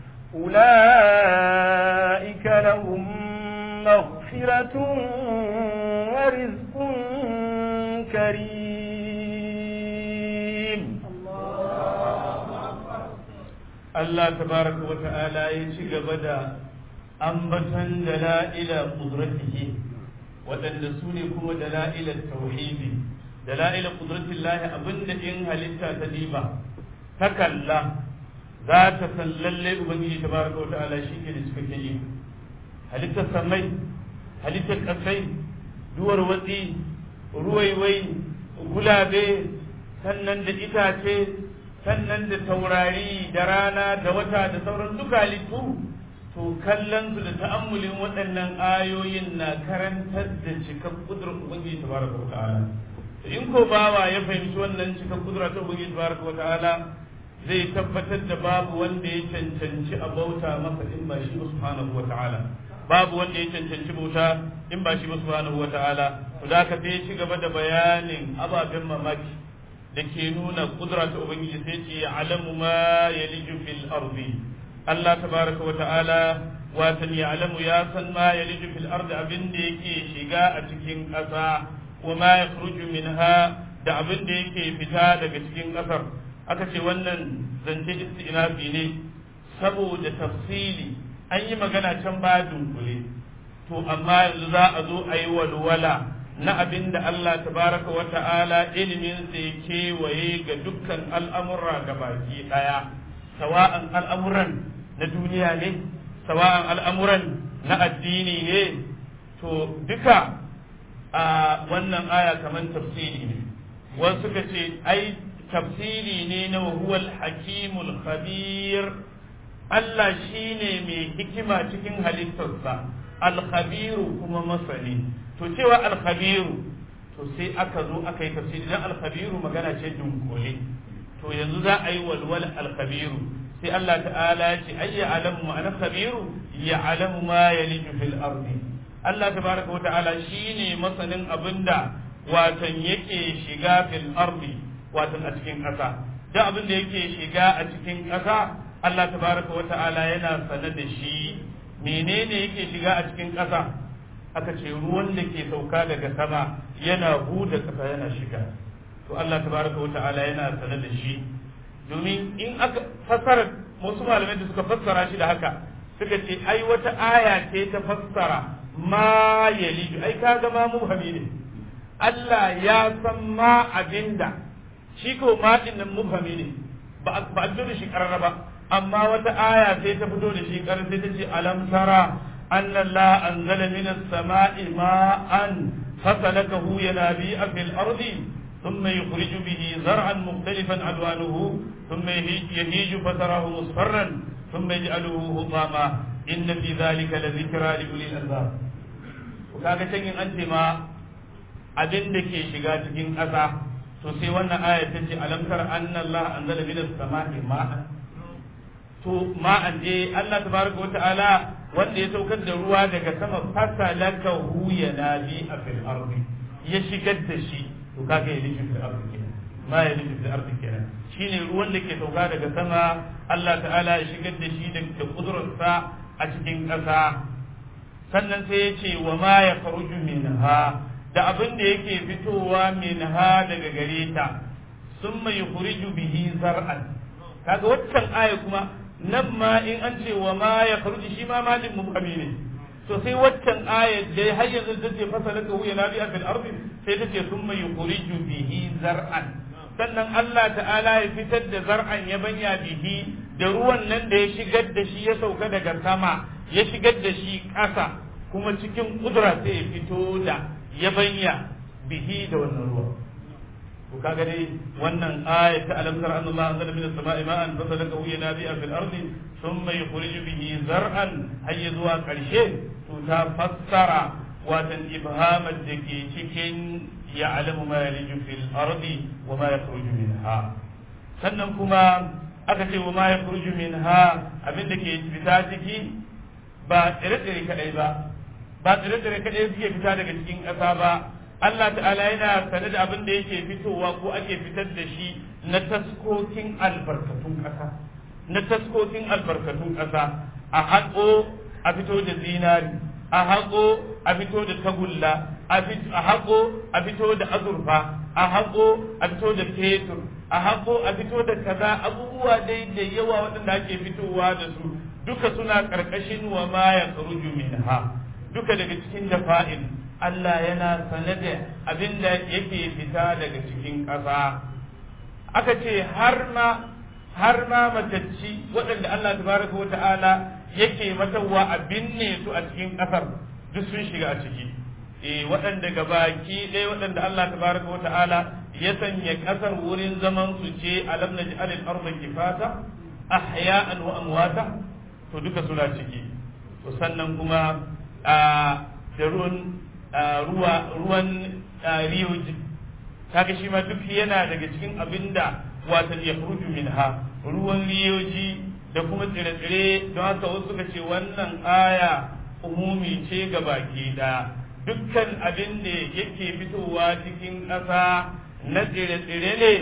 أولئك لهم مغفرة ورزق كريم الله تبارك وتعالى يشيغ بدا أنبتا دلائل قدرته waɗanda su ne kuma dala'ilar tauhidi dala'ilar ƙudratin lahi abinda in halitta ta diba ta kalla za ta san lalle ubangiji tabaraka wa ta'ala shi ke da cikakken iko halittar samai halittar kasai duwar watsi ruwaiwai gulabe sannan da itace sannan da taurari da rana da wata da sauran duka halittu to kallon su da ta'ammulin waɗannan ayoyin na karantar da cikar kudurar ubangiji tabaraka wa ta'ala in ko bawa ya fahimci wannan cikar kudura ta ubangiji tabaraka wa ta'ala zai tabbatar da babu wanda ya cancanci a bauta masa in ba shi subhanahu wa ta'ala babu wanda ya cancanci bauta in ba shi subhanahu wa ta'ala to da ka sai ci gaba da bayanin ababen mamaki da ke nuna kudura ta ubangiji sai ce alamu ma yaliju fil ardi Allah tabaraka wa ta'ala watan ya alamu ya san ma yaliju fil ardi abin da yake shiga a cikin ƙasa wa ma yakhruju minha da abin da yake fita daga cikin ƙasar aka ce wannan zance istinafi ne saboda tafsili an yi magana can ba dunkule to amma yanzu za a zo a yi walwala na abin da Allah tabaraka wa ta'ala ilimin sai kewaye ga dukkan al'amura ga baki ɗaya sawa'an al'amuran na duniya ne sawa'an al'amuran na addini ne to duka a wannan aya kamar tafsiri ne wasu suka ce ai tafsiri ne na huwal hakimul khabir Allah shine mai hikima cikin halittarsa alkhabiru kuma masani to cewa alkhabiru to sai aka zo aka yi tafsiri dan alkhabiru magana ce dunkule to yanzu za a yi walwal alkhabiru sai Allah ta'ala ya ce ayya alamu ma'ana khabiru ya alamu ma yaliju fil ardi Allah tabaraka wa ta'ala shine masanin abinda watan yake shiga fil ardi watan a cikin ƙasa duk abin da yake shiga a cikin ƙasa Allah tabaraka wa ta'ala yana sane da shi menene yake shiga a cikin ƙasa aka ce ruwan da ke sauka daga sama yana huda ƙasa yana shiga to Allah tabaraka wa ta'ala yana sane da shi domin in aka fassara wasu malamai da suka fassara shi da haka suka ce ai wata aya ce ta fassara ma yaliju ai kaga ma mubhami ne Allah ya san ma abinda shi ko ma din nan mubhami ne ba a fito da shi karara ba amma wata aya sai ta fito da shi karar sai ta ce alam tara anna Allah anzala minas sama'i ma'an fasalakahu yanabi'a fil ardi ثم يخرج به زرعا مختلفا الوانه ثم يهيج فتراه مصفرا ثم يجعله هطاما ان في ذلك لذكرى لاولي الالباب وكاga can yin an ce ma abin da ke shiga cikin ƙasa to sai wannan aya ta ce alamtar anna Allah anzala minas sama'i ma'an to ma'an je Allah tabaraka wa ta'ala wanda ya saukar da ruwa daga sama fasalakahu yanabi a fil ardi ya shigar da shi to kaga ya liji fil ardi kenan ma ya liji fil ardi kenan shine ruwan da ke sauka daga sama Allah ta'ala ya shigar da shi da kudurarsa a cikin ƙasa sannan sai ya ce wa ma ya faruju minha da abin da yake fitowa minha daga gare ta summa yukhriju bihi zar'an kaga waccan aya kuma nan ma in an ce wa ma ya faruju shi ma malin mubhami ne to sai waccan aya da har yanzu ta ce fasalaka hu yanabi fil ardi sai ta ce summa yukhriju bihi zar'an sannan Allah ta'ala ya fitar da zar'an ya banya bihi da ruwan nan da ya shigar da shi ya sauka daga sama ya shigar da shi ƙasa kuma cikin kudura sai ya fito da ya banya bihi da wannan ruwa to kaga dai wannan aya ta alam tara anna Allah anzala minas sama'i ma'an fasalakahu yanabi'a fil ardi thumma yukhriju bihi zar'an hayya zuwa karshe to ta fassara watan ibhamar da ke cikin ya'lamu ma yaliju fil ardi wa ma yakhruju minha sannan kuma aka ce wa ma yakhruju minha abin da ke fita ciki ba tsire-tsire kadai ba ba tsire-tsire kadai suke fita daga cikin ƙasa ba Allah ta'ala yana sane da abin da yake fitowa ko ake fitar da shi na taskokin albarkatun ƙasa na taskokin albarkatun ƙasa a haƙo a fito da zinari a haƙo a fito da tagulla a haƙo a fito da azurfa a haƙo a fito da fetur a haƙo a fito da kaza abubuwa dai da yawa waɗanda ake fitowa da su duka suna ƙarƙashin wa ma ya minha duka daga cikin dafa'in Allah yana sane da abin da yake fita daga cikin ƙasa aka ce har ma har ma matacci waɗanda Allah tabaraka wa ta'ala yake matawa a binne su a cikin ƙasar duk sun shiga a ciki eh waɗanda gabaki ɗaya waɗanda Allah tabaraka wa ta'ala ya sanya ƙasar wurin zaman su ce alam naj'al al-ardha kifata ahya'an wa amwata to duka suna ciki to sannan kuma a da ruwan ruwa ruwan riyoji kaga shi ma duk yana daga cikin abinda watan ya furuju minha ruwan riyoji da kuma tsire-tsire don haka wasu suka ce wannan aya umumi ce ga baki da dukkan abin da yake fitowa cikin ƙasa na tsire-tsire ne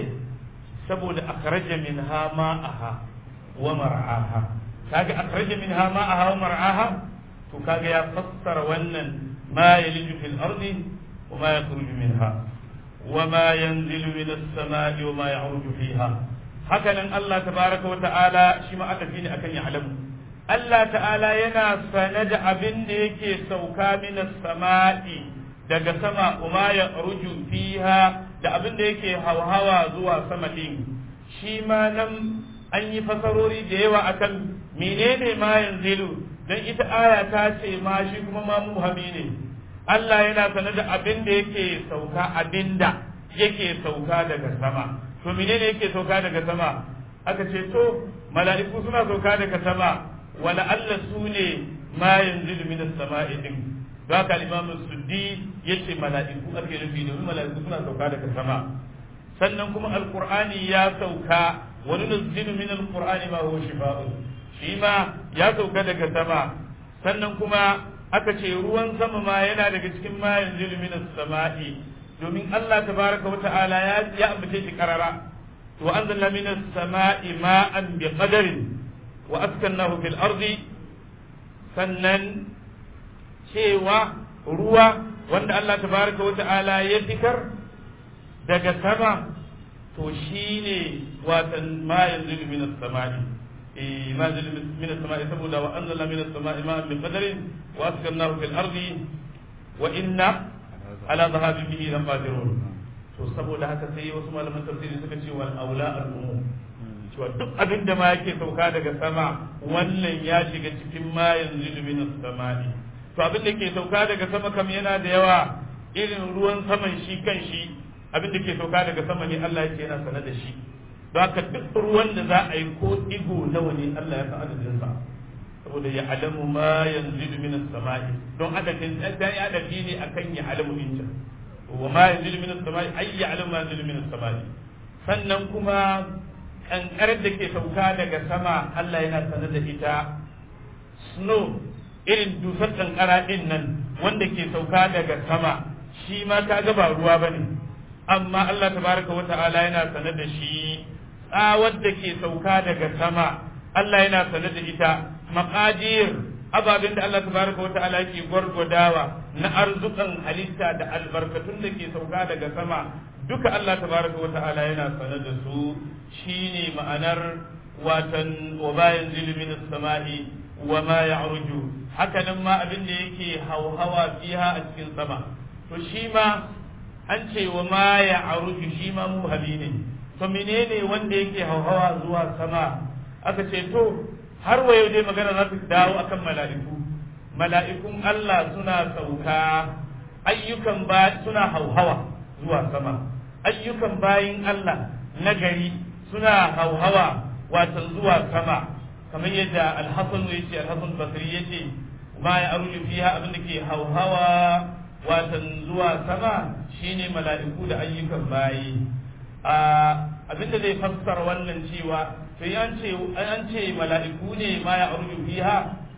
saboda akhraja minha ma'aha wa mar'aha kaga akhraja minha ma'aha wa mar'aha to kaga ya fassara wannan ma yaliju fil ardi wa ma yakhruju minha wa ma yanzilu minas sama'i wa ma ya'ruju fiha hakanan Allah tabaraka wa ta'ala shi ma aka ne akan ya alamu Allah ta'ala yana sane da abin da yake sauka minas sama'i daga sama kuma ya ruju fiha da abin da yake hauhawa zuwa sama din shi ma nan an yi fasarori da yawa akan menene ma yanzilu dan ita aya ta ce ma shi kuma ma muhammi ne Allah yana sane da abin da yake sauka abinda yake sauka daga sama to menene yake sauka daga sama aka ce to mala'iku suna sauka daga sama wala Allah su ne ma yanzilu min as-sama'i din don haka Imam Suddi yace mala'iku ake nufi domin mala'iku suna sauka daga sama sannan kuma alqur'ani ya sauka wa nunzilu min alqur'ani ma huwa shifaa'un shi ma ya sauka daga sama sannan kuma aka ce ruwan sama ma yana daga cikin ma yanzilu min as-sama'i domin Allah tabaraka wa ta'ala ya ya ambace shi karara wa anzalna min as-sama'i ma'an bi qadarin wa askannahu fil ardi sannan cewa ruwa wanda Allah tabaraka wa ta'ala ya fitar daga sama to shine watan ma yanzilu min as-sama'i eh ma yanzilu min as-sama'i saboda wa anzalna min as-sama'i ma'an bi qadarin wa askannahu fil ardi wa inna ala dhahabin bihi laqadirun to saboda haka sai wasu malaman tafsiri suka ce wal aula al umum cewa duk abin da ma yake sauka daga sama wannan ya shiga cikin ma yanzu min samai to abin da ke sauka daga sama kam yana da yawa irin ruwan saman shi kan shi abin da ke sauka daga sama ne Allah yake yana sanar da shi don haka duk ruwan da za a yi ko digo nawa ne Allah ya san adadin sa saboda ya alamu ma yanzu min samai don adadin dan ya adabi ne akan ya alamu din wa ma yanzu min samai ay ya alamu ma yanzu min samai sannan kuma kankarar da ke sauka daga sama Allah yana sanar da ita snow irin dusar kankara din nan wanda ke sauka daga sama shi ma ka ga ba ruwa bane amma Allah tabaraka wa ta'ala yana sanar da shi tsawar da ke sauka daga sama Allah yana sanar da ita maqadir ababen da Allah tabaraka wa ta'ala ke gwargwadawa na arzukan halitta da albarkatun da ke sauka daga sama duka Allah tabaraka wa ta'ala yana sanar da su shine ma'anar watan wa bayan zilmin samai wa ma ya'ruju haka nan ma abin da yake hauhawa fiha a cikin sama to shi ma an ce wa ma ya'ruju shi ma muhabi ne to menene wanda yake hauhawa zuwa sama aka ce to har wa yau dai magana za ta dawo akan mala'iku mala'ikun Allah suna sauka ayyukan ba suna hauhawa zuwa sama ayyukan bayin Allah na gari suna hauhawa watan zuwa sama kamar yadda alhassan ya ce alhassan basri ya ce ma ya aruju fiha abin da ke hauhawa watan zuwa sama shine mala'iku da ayyukan bayi a abin da zai fassara wannan cewa to an ce an ce mala'iku ne ma ya aruju fiha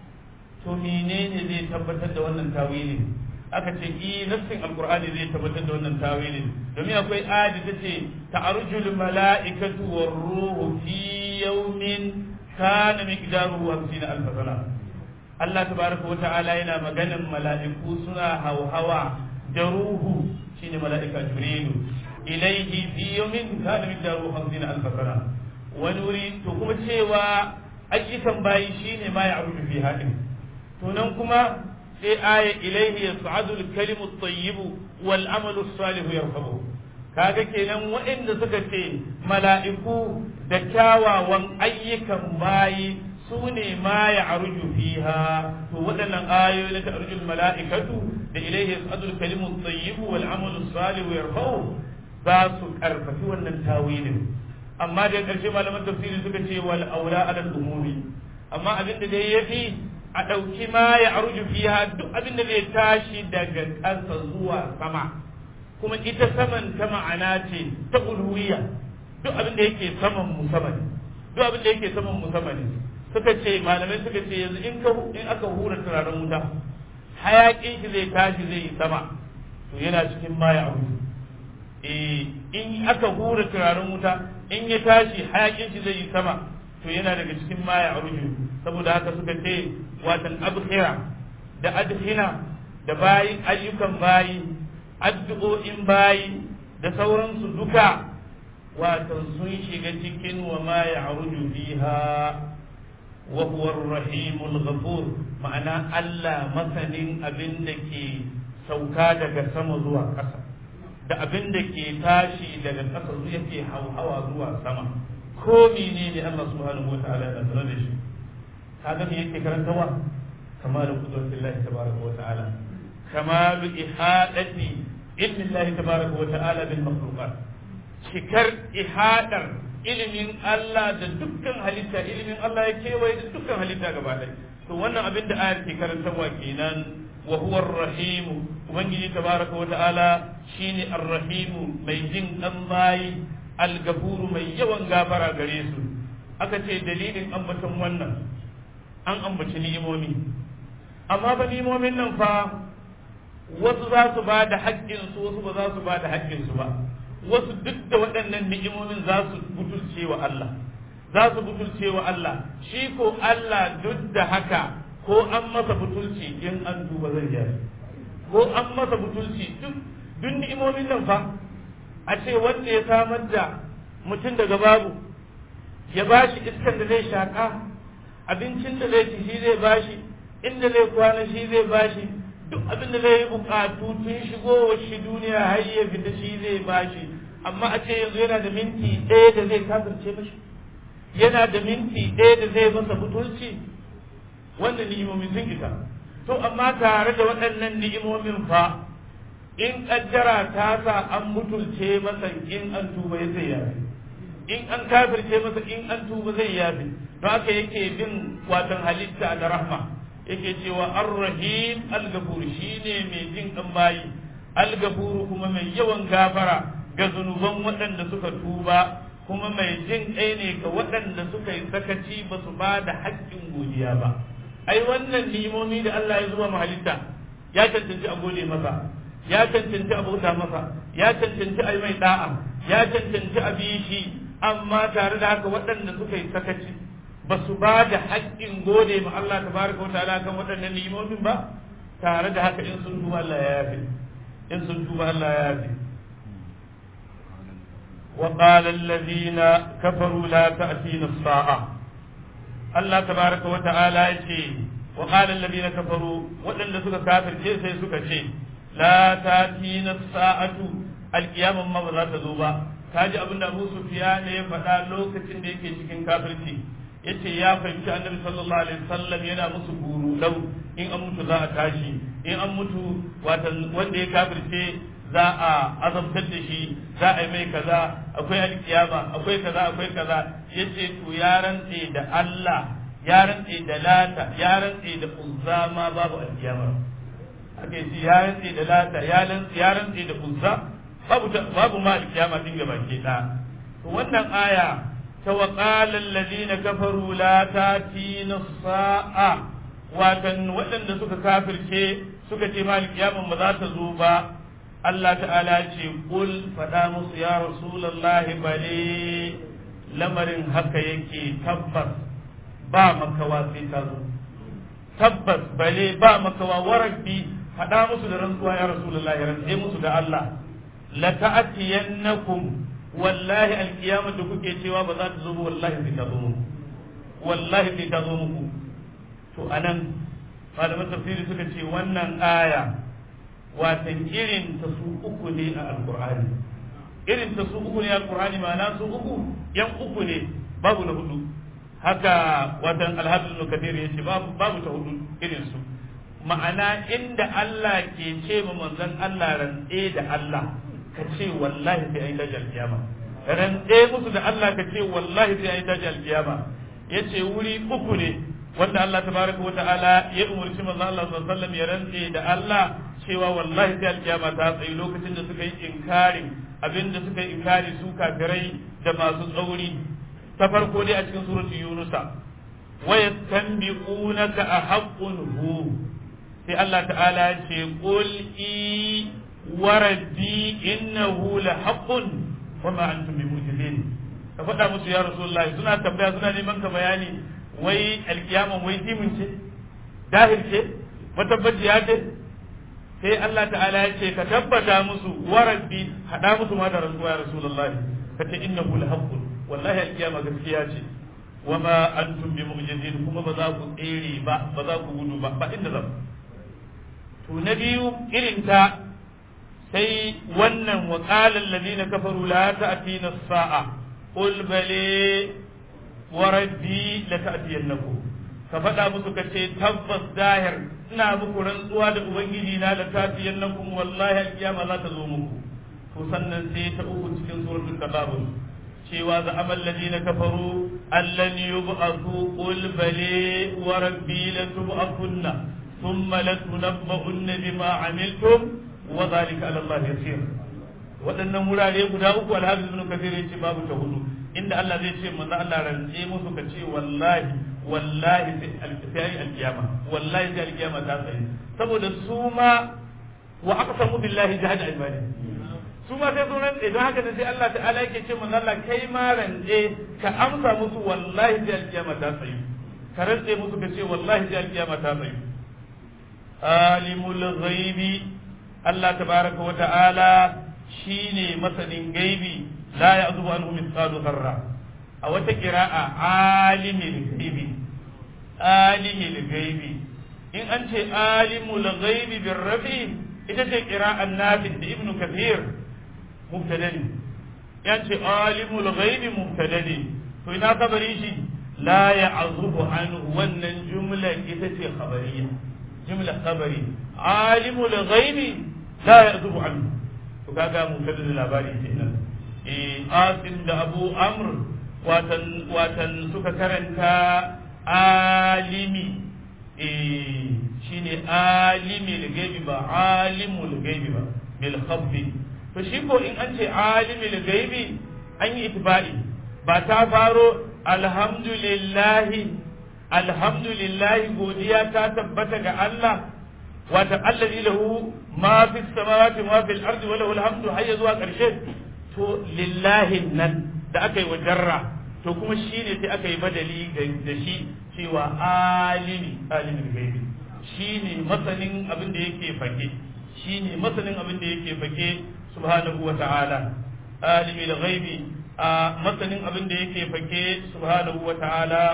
to menene zai tabbatar da wannan tawilin aka ce i nassin alqur'ani zai tabbatar da wannan tawilin domin akwai ayati ta ce ta'arujul mala'ikatu war ruhu fi yawmin kana miqdaruhu 50 alf sana Allah tabaraka wa ta'ala yana maganan mala'iku suna hauhawa da ruhu shine mala'ika jibrilu ilaihi fi yawmin kana miqdaruhu 50 alf sana wani wuri to kuma cewa ayyukan bayi shine ma ya aruju fi hadin to nan kuma sai aya ilaihi yas'adu al-kalimu at-tayyib wal amalu as-salih yarfabu kaga kenan waɗanda suka ce mala'iku da kyawawan ayyukan bayi su ne ma ya arju fiha to waɗannan ayoyi na ta'arjul mala'ikatu da ilaihi yas'adul kalimu tayyibu wal amalu salihu yarfa'u za su karfafi wannan tawilin amma da ƙarshe malaman tafsiri suka ce wal aula ala umumi amma abin da dai yafi a ɗauki ma ya arju fiha duk abin da zai tashi daga ƙasa zuwa sama kuma ita saman ta ma'ana ce ta uluwiya duk abin da yake saman musamman duk abin da yake saman musamman suka ce malamai suka ce yanzu in ka in aka hura turaren wuta hayakin shi zai tashi zai yi sama to yana cikin ma ya arju eh in aka hura turaren wuta in ya tashi hayakin shi zai yi sama to yana daga cikin ma ya arju saboda haka suka ce watan abkhira da adhina da bayi ayyukan bayi addu'o'in bayi da sauransu duka watan sun shiga cikin wa ma ya arju fiha wa huwa ar-rahimul ghafur ma'ana Allah masanin abin da ke sauka daga sama zuwa ƙasa da abin da ke tashi daga ƙasa zuwa yake hauhawa zuwa sama ko menene Allah subhanahu wa ta'ala ya sanar da shi kaga me yake karantawa kamalu qudratillahi tabaraka wa ta'ala kamalu ihadati ilmi Allah tabaraka wa ta'ala bil makhluqat cikar ihadar ilimin Allah da dukkan halitta ilimin Allah ya kewaye da dukkan halitta gaba ɗaya to wannan abin da ayar ke karantarwa kenan wa huwa ar-rahim ubangiji tabaraka wa ta'ala shine ar-rahim mai jin dan bayi al-gafuru mai yawan gafara gare su aka ce dalilin ambaton wannan an ambaci ni'imomi amma ba ni'imomin nan fa wasu za su ba da haƙƙinsu wasu ba za su ba da haƙƙinsu ba wasu duk da waɗannan ni'imomin za su butulce wa Allah za su butulce wa Allah shi ko Allah duk da haka ko an masa butulci in an duba zai yi ko an masa butulci duk duk ni'imomin nan fa a ce wanda ya samar da mutum daga babu ya bashi iskan da zai shaƙa abincin da zai ci shi zai bashi inda zai kwana shi zai bashi duk abin da zai yi bukatu tun shigowar shi duniya har ya fita shi zai bashi amma a ce yanzu yana da minti ɗaya da zai kafirce mashi yana da minti ɗaya da zai masa butulci wanda ni'imomin sun isa to amma tare da waɗannan ni'imomin fa in ƙaddara ta sa an mutulce masa in an tuba ya zai yafi in an kafirce masa in an tuba zai yafi don haka yake bin watan halitta da rahma yake cewa ar-rahim al-ghafur shine mai jin dan bayi al-ghafur kuma mai yawan gafara ga zunuban waɗanda suka tuba kuma mai jin ɗaya ne ga waɗanda suka yi sakaci ba su ba da haƙƙin godiya ba ai wannan nimomi da Allah ya zuba halitta ya cancanci a gode masa ya cancanci a bauta masa ya cancanci a yi mai da'a ya cancanci a bi shi amma tare da haka waɗanda suka yi sakaci ba su ba da haƙƙin gode ma Allah tabaraka wata'ala kan waɗannan ni'imomin ba tare da haka in sun tuba Allah ya yafi in sun tuba Allah ya yafi wa qala alladhina kafaru la ta'tina as-sa'a Allah tabaraka wata'ala yace wa qala alladhina kafaru waɗanda suka kafirce sai suka ce la ta'tina as-sa'atu al-qiyamah ma ba za ta zo ba kaji abinda Abu Sufyan ya faɗa lokacin da yake cikin kafirci yace ya fahimci annabi sallallahu alaihi wasallam yana musu guru lau in an mutu za a tashi in an mutu wanda ya kafirce za a azabtar da shi za a yi mai kaza akwai alkiyama akwai kaza akwai kaza yace to ya rantse da Allah ya rantse da lata ya rantse da uzza ma babu alkiyama aka yi ya rantse da lata ya rantse da uzza babu babu ma alkiyama din gaba ke da to wannan aya وقال الذين كفروا لا تاتينا الساعة watan waɗanda suka kafirce suka ce ma alƙiyamun ba za ta zo ba Allah ta'ala ce kul faɗa musu ya Rasulallah bale lamarin haka yake tabbas ba makawa sai ta zo tabbas bale ba makawa warabbi faɗa musu da rantsuwa ya Rasulallah ya rantse musu da Allah la ta'tiyannakum wallahi alkiyama da kuke cewa ba za ta zo ba wallahi sai ta zo muku wallahi sai ta zo muku to anan malaman tafsiri suka ce wannan aya watan irin ta su uku ne a alkur'ani irin ta su uku ne alqur'ani ma'ana su uku yan uku ne babu na hudu haka watan alhafiz ibn kathir yace babu babu ta hudu irin su ma'ana inda Allah ke ce ma manzon Allah rantse da Allah ka ce wallahi sai ai dajal kiyama rantse musu da Allah ka ce wallahi sai ai dajal kiyama yace wuri uku ne wanda Allah tabaraka wata'ala ya umarci manzon Allah sallallahu alaihi wasallam ya rantse da Allah cewa wallahi sai alkiyama ta tsayi lokacin da suka yi inkarin abinda suka yi inkari su kafirai da masu tsauri ta farko dai a cikin suratul yunusa wa yastanbiqunaka ahaqqun hu sai Allah ta'ala ya ce qul i wa rabbi innahu lahaqqun wa ma antum bimu'jizin ka faɗa musu ya rasulullahi suna tambaya suna neman ka bayani wai alkiyama wai dimin ce dahir ce matabbaciya ce sai Allah ta'ala ya ce ka tabbata musu wa rabbi hada musu ma da rantsuwa ya rasulullahi ka ce innahu lahaqqun wallahi alkiyama gaskiya ce wa ma antum bi mu'jizin kuma ba za ku tsere ba ba za ku gudu ba ba inda za to na biyu irin ta sai wannan wa qala alladhina kafaru la ta'tina as-sa'a qul bali wa rabbi la ta'tiyannakum ka faɗa musu ka ce tabbas dahir ina muku rantsuwa da ubangiji na la ta'tiyannakum wallahi alkiyama za ta zo muku to sannan sai ta uku cikin suratul tadabur cewa za amal ladina kafaru allan yub'athu qul bali wa rabbi la tub'athunna thumma la tunabba'unna bima amiltum wa dhalika ala Allah yasir waɗannan wurare guda uku alhafiz ibn kathir yace babu ta hudu inda Allah zai ce manzo Allah rantse musu ka ce wallahi wallahi sai alkiyama wallahi sai alkiyama ta tsaye saboda su ma wa aqsamu billahi jahada ibadi su ma sai sunan idan haka ne sai Allah ta'ala yake ce manzo Allah kai ma rantse ka amsa musu wallahi sai alkiyama ta tsaye ka rantse musu ka ce wallahi sai alkiyama ta tsaye alimul ghaibi Allah tabaraka wa ta'ala shine masanin gaibi la ya'zubu anhu mithqalu dharra a wata qira'a alimul ghaibi alimul ghaibi in an ce alimul ghaibi bir rafi ita ce qira'an nafi da ibnu kathir mubtada ne yan ce alimul ghaibi mubtada ne to ina kabari shi la ya'zubu anhu wannan jumla ita ce khabariya jumla khabari alimul ghaibi la ya'zubu anhu to kaga mubtada da labari kenan eh asim da abu amr watan watan suka karanta alimi eh shine alimi gaibi ba alimul gaibi ba bil khabbi to shi ko in an ce alimul gaibi an yi itibari ba ta faro alhamdulillahi alhamdulillahi godiya ta tabbata ga Allah wata allazi lahu ma fi samawati ma fil ardi wa lahu alhamdu hayya zuwa karshe to lillahi nan da aka yi wa jarra to kuma shine sai aka yi badali da shi cewa alimi alimin gaibi shine masanin abin da yake fage shine masanin abin da yake fage subhanahu wa ta'ala alimi ghaibi a masanin abin da yake fage subhanahu wa ta'ala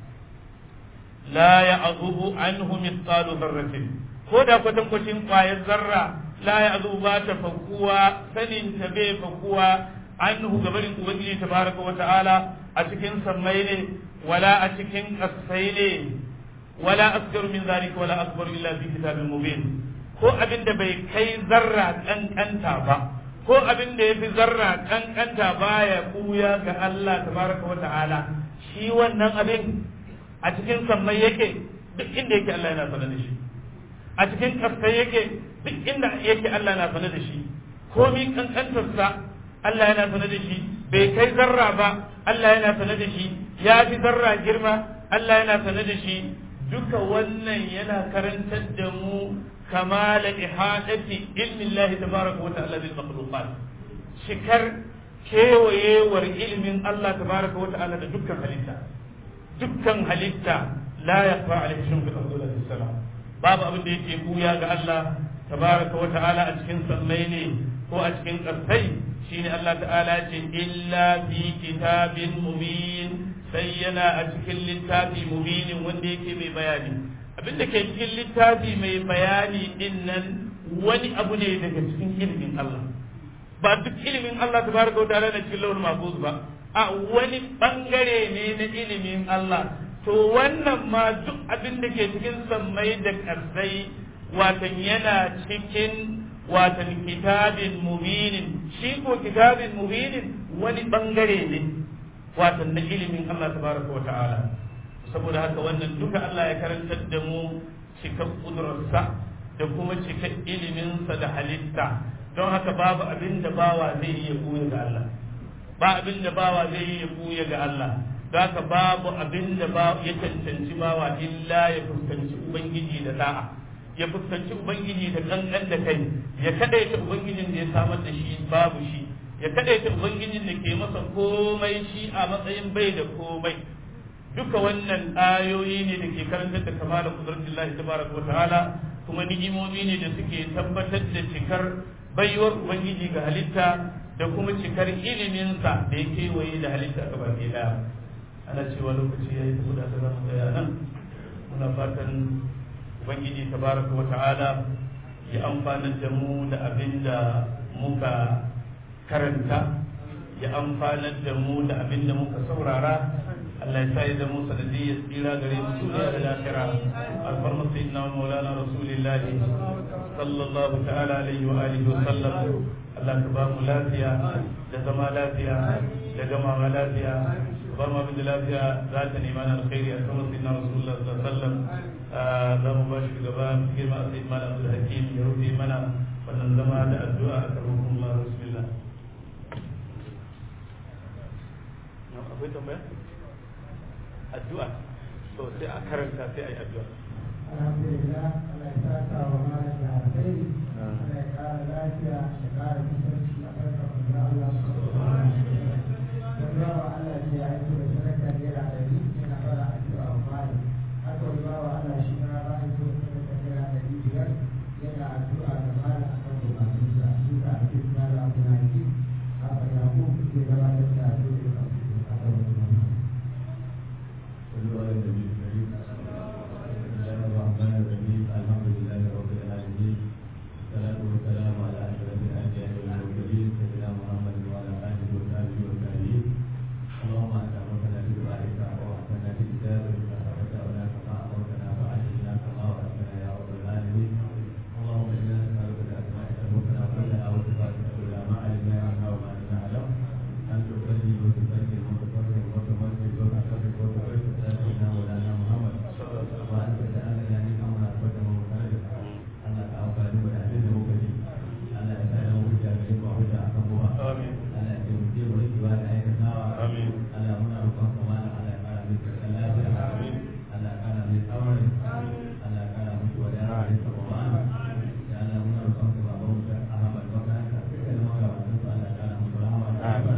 la ya'zubu anhu mithqalu dharratin ko da kwatankwacin kwayar zarra la ya'zubu ba ta fakuwa sanin ta bai fakuwa anhu gabarin ubangiji tabaraka wa ta'ala a cikin sammai ne wala a cikin kasai ne wala asgaru min zalika wala akbaru illa fi kitabin mubin ko abin da bai kai zarra kankanta ba ko abin da yafi zarra kankanta baya kuya ga Allah tabaraka wa ta'ala shi wannan abin a cikin sammai yake duk inda yake Allah yana sanar da shi a cikin kasai yake duk inda yake Allah yana sanar da shi komi kankantarsa Allah yana sanar da shi bai kai zarra ba Allah yana sanar da shi ya fi zarra girma Allah yana sanar da shi duka wannan yana karantar da mu kamala ihadati ilmin Allah tabaraka wa ta'ala bil makhluqat shikar kewayewar ilmin Allah tabaraka wa ta'ala da dukkan halitta dukkan halitta la yaqra alaihi shay'un bil ardi salam babu abin da yake buya ga Allah tabaraka wa ta'ala a cikin sammai ne ko a cikin ƙasai shine Allah ta'ala ce illa fi kitabin mubin sai yana a cikin littafi mubinin wanda yake mai bayani abinda ke cikin littafi mai bayani din nan wani abu ne daga cikin ilimin Allah ba duk ilimin Allah tabaraka wa ta'ala na cikin lauhul mahfuz ba a wani bangare ne na ilimin Allah to wannan ma duk abin da ke cikin sammai da ƙarsai watan yana cikin watan kitabin mubinin shi ko kitabin mubinin wani bangare ne watan na ilimin Allah tabaraka wa ta'ala saboda haka wannan duka Allah ya karantar da mu cikar kudurarsa da kuma cikar iliminsa da halitta don haka babu abin da bawa zai yi ya buya ga Allah ba abin da bawa zai yi ya buya ga Allah don haka babu abin da ya cancanci bawa illa ya fuskanci ubangiji da da'a ya fuskanci ubangiji da kankan da kai ya kadaita ubangijin da ya samar da shi babu shi ya kadaita ubangijin da ke masa komai shi a matsayin bai da komai duka wannan ayoyi ne da ke karantar da kamalar kudratullahi tabaraka wa ta'ala kuma ni'imomi ne da suke tabbatar da cikar baiwar ubangiji ga halitta da kuma cikar iliminsa da ya kewaye da halitta ga baki daya ana cewa lokaci ya yi saboda ta zama tsaya nan muna fatan ubangiji tabaraka wa ta'ala ya amfanar da mu da abin da muka karanta ya amfanar da mu da abin da muka saurara Allah ya sai da mu sanadiyya tsira gare mu duniya da lafiya alfarma sayyidina wa maulana rasulillah sallallahu ta'ala alaihi wa alihi wa sallam Allah ka ba mu lafiya da zama lafiya da gamawa lafiya ba mu abin da lafiya za ta nema na alkhairi a kan sayyidina rasulullah sallallahu alaihi wa sallam za mu ba shi gaba girma sayyidina malam Abdul Hakim ya rufe mana wannan zama da addu'a a karɓar Allah bismillah akwai tambaya addu'a to sai a karanta sai a yi addu'a alhamdulillah Allah ya saka wa malam da alheri Allah ya kara lafiya ya kara kusanci a farkon da Allah subhanahu wa ta'ala wa Allah ce ya aiko da sadaka naira ɗari yana fara addu'a wa malam haka wani bawa Allah shi ma ba aiko da sadaka naira ɗari biyar yana addu'a da malam a kan bukatunsa shi ka ake malam abu na yi a fadamu ke gabatar da addu'a da kafin a kan wani صلوا على النبي الكريم بسم الله الرحمن الرحيم الحمد لله رب العالمين والصلاة والسلام على أشرف الأنبياء والمرسلين سيدنا محمد وعلى آله وصحبه والتابعين اللهم أنت أمرتنا بدعائك وأحسننا بكتابك فأتبعنا كما أمرتنا فعلمنا كما وعدتنا يا رب العالمين اللهم إنا نسألك بأسمائك الحسنى كلها وصفاتك كلها ما علمنا عنها وما لم نعلم أن تصلي وتسلم وتفرج وتمجد وتحفظ وتبارك سيدنا مولانا محمد وأن تتأمل من أمرنا قدم ومساجد أن تعفى لنا أهل المكتب أن أسأل وجه منك وحجة أحبها آمين أن يمتي ولك وأن أيك نار آمين أن هنا ركن كمان على كان من الله آمين أن كان من أمر أن كان من ولاء من سبحان لأن هنا ركن كمان أحب المكان كما قال أن كان من رحمة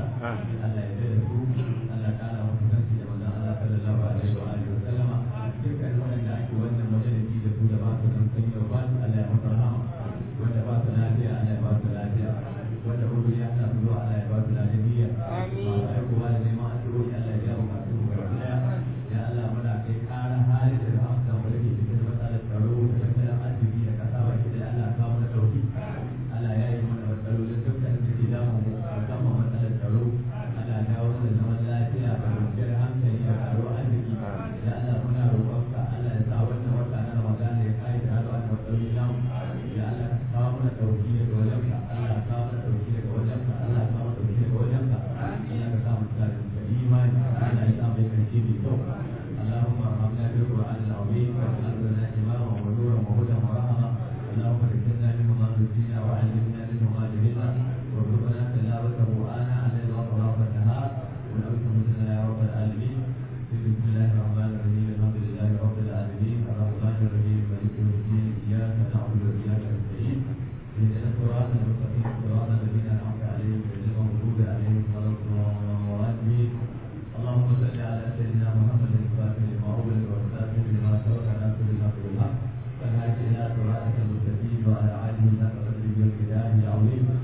Allah ya da su Allah kana musu kanci da manzon Allah sallallahu alaihi wa alihi wa sallama dukkan wanda ake wannan majalisi da su da ba su kan kai da ba Allah ya musu rahama wanda ba su lafiya Allah ya ba su lafiya wanda hudu ya ta zuwa Allah ya ba su lafiya masu aikowa da neman addu'o'i Allah ya jawo masu gaba daya ya Allah muna kai kara hali da rahama mu da ke cikin matsalar tsaro da tattalin arziki da kasa baki da Allah ka mana dauki Allah ya yi mana matsalolin dukkan da ke damu mu musamman matsalar tsaro ana dawo da zaman lafiya da kwanciyar hankali da karo arziki da Allah muna roƙonka Allah ya sa wannan wata na Ramadan ya kai da hada wannan matsaloli namu ya Allah ka kawo mana dauki daga wajenka Allah ka kawo mana dauki daga wajenka Allah ka kawo mana dauki daga wajenka Allah ka sa mu tsare da imani Allah ya sa mu karshe mai kyau اللهم ارحمنا بالقران العظيم واجعل لنا اماما ونورا وهدى ورحمه اللهم ذكرنا منه ما نسينا وعلمنا منه ما جهلنا وارزقنا تلاوته اناء الليل واطراف النهار ونعوذ بك يا رب العالمين بسم الله الرحمن الرحيم الحمد لله رب العالمين الرحمن الرحيم مالك يوم الدين اياك نعبد واياك نستعين اهدنا الصراط المستقيم صراط الذين انعمت عليهم غير المغضوب عليهم ولا الضالين اللهم صل على سيدنا محمد الفاتح لما أغلق والخاتم لما سبق ناصر الحق بالحق والهادي إلى صراطك المستقيم وعلى آله حق قدره والكتاب العظيم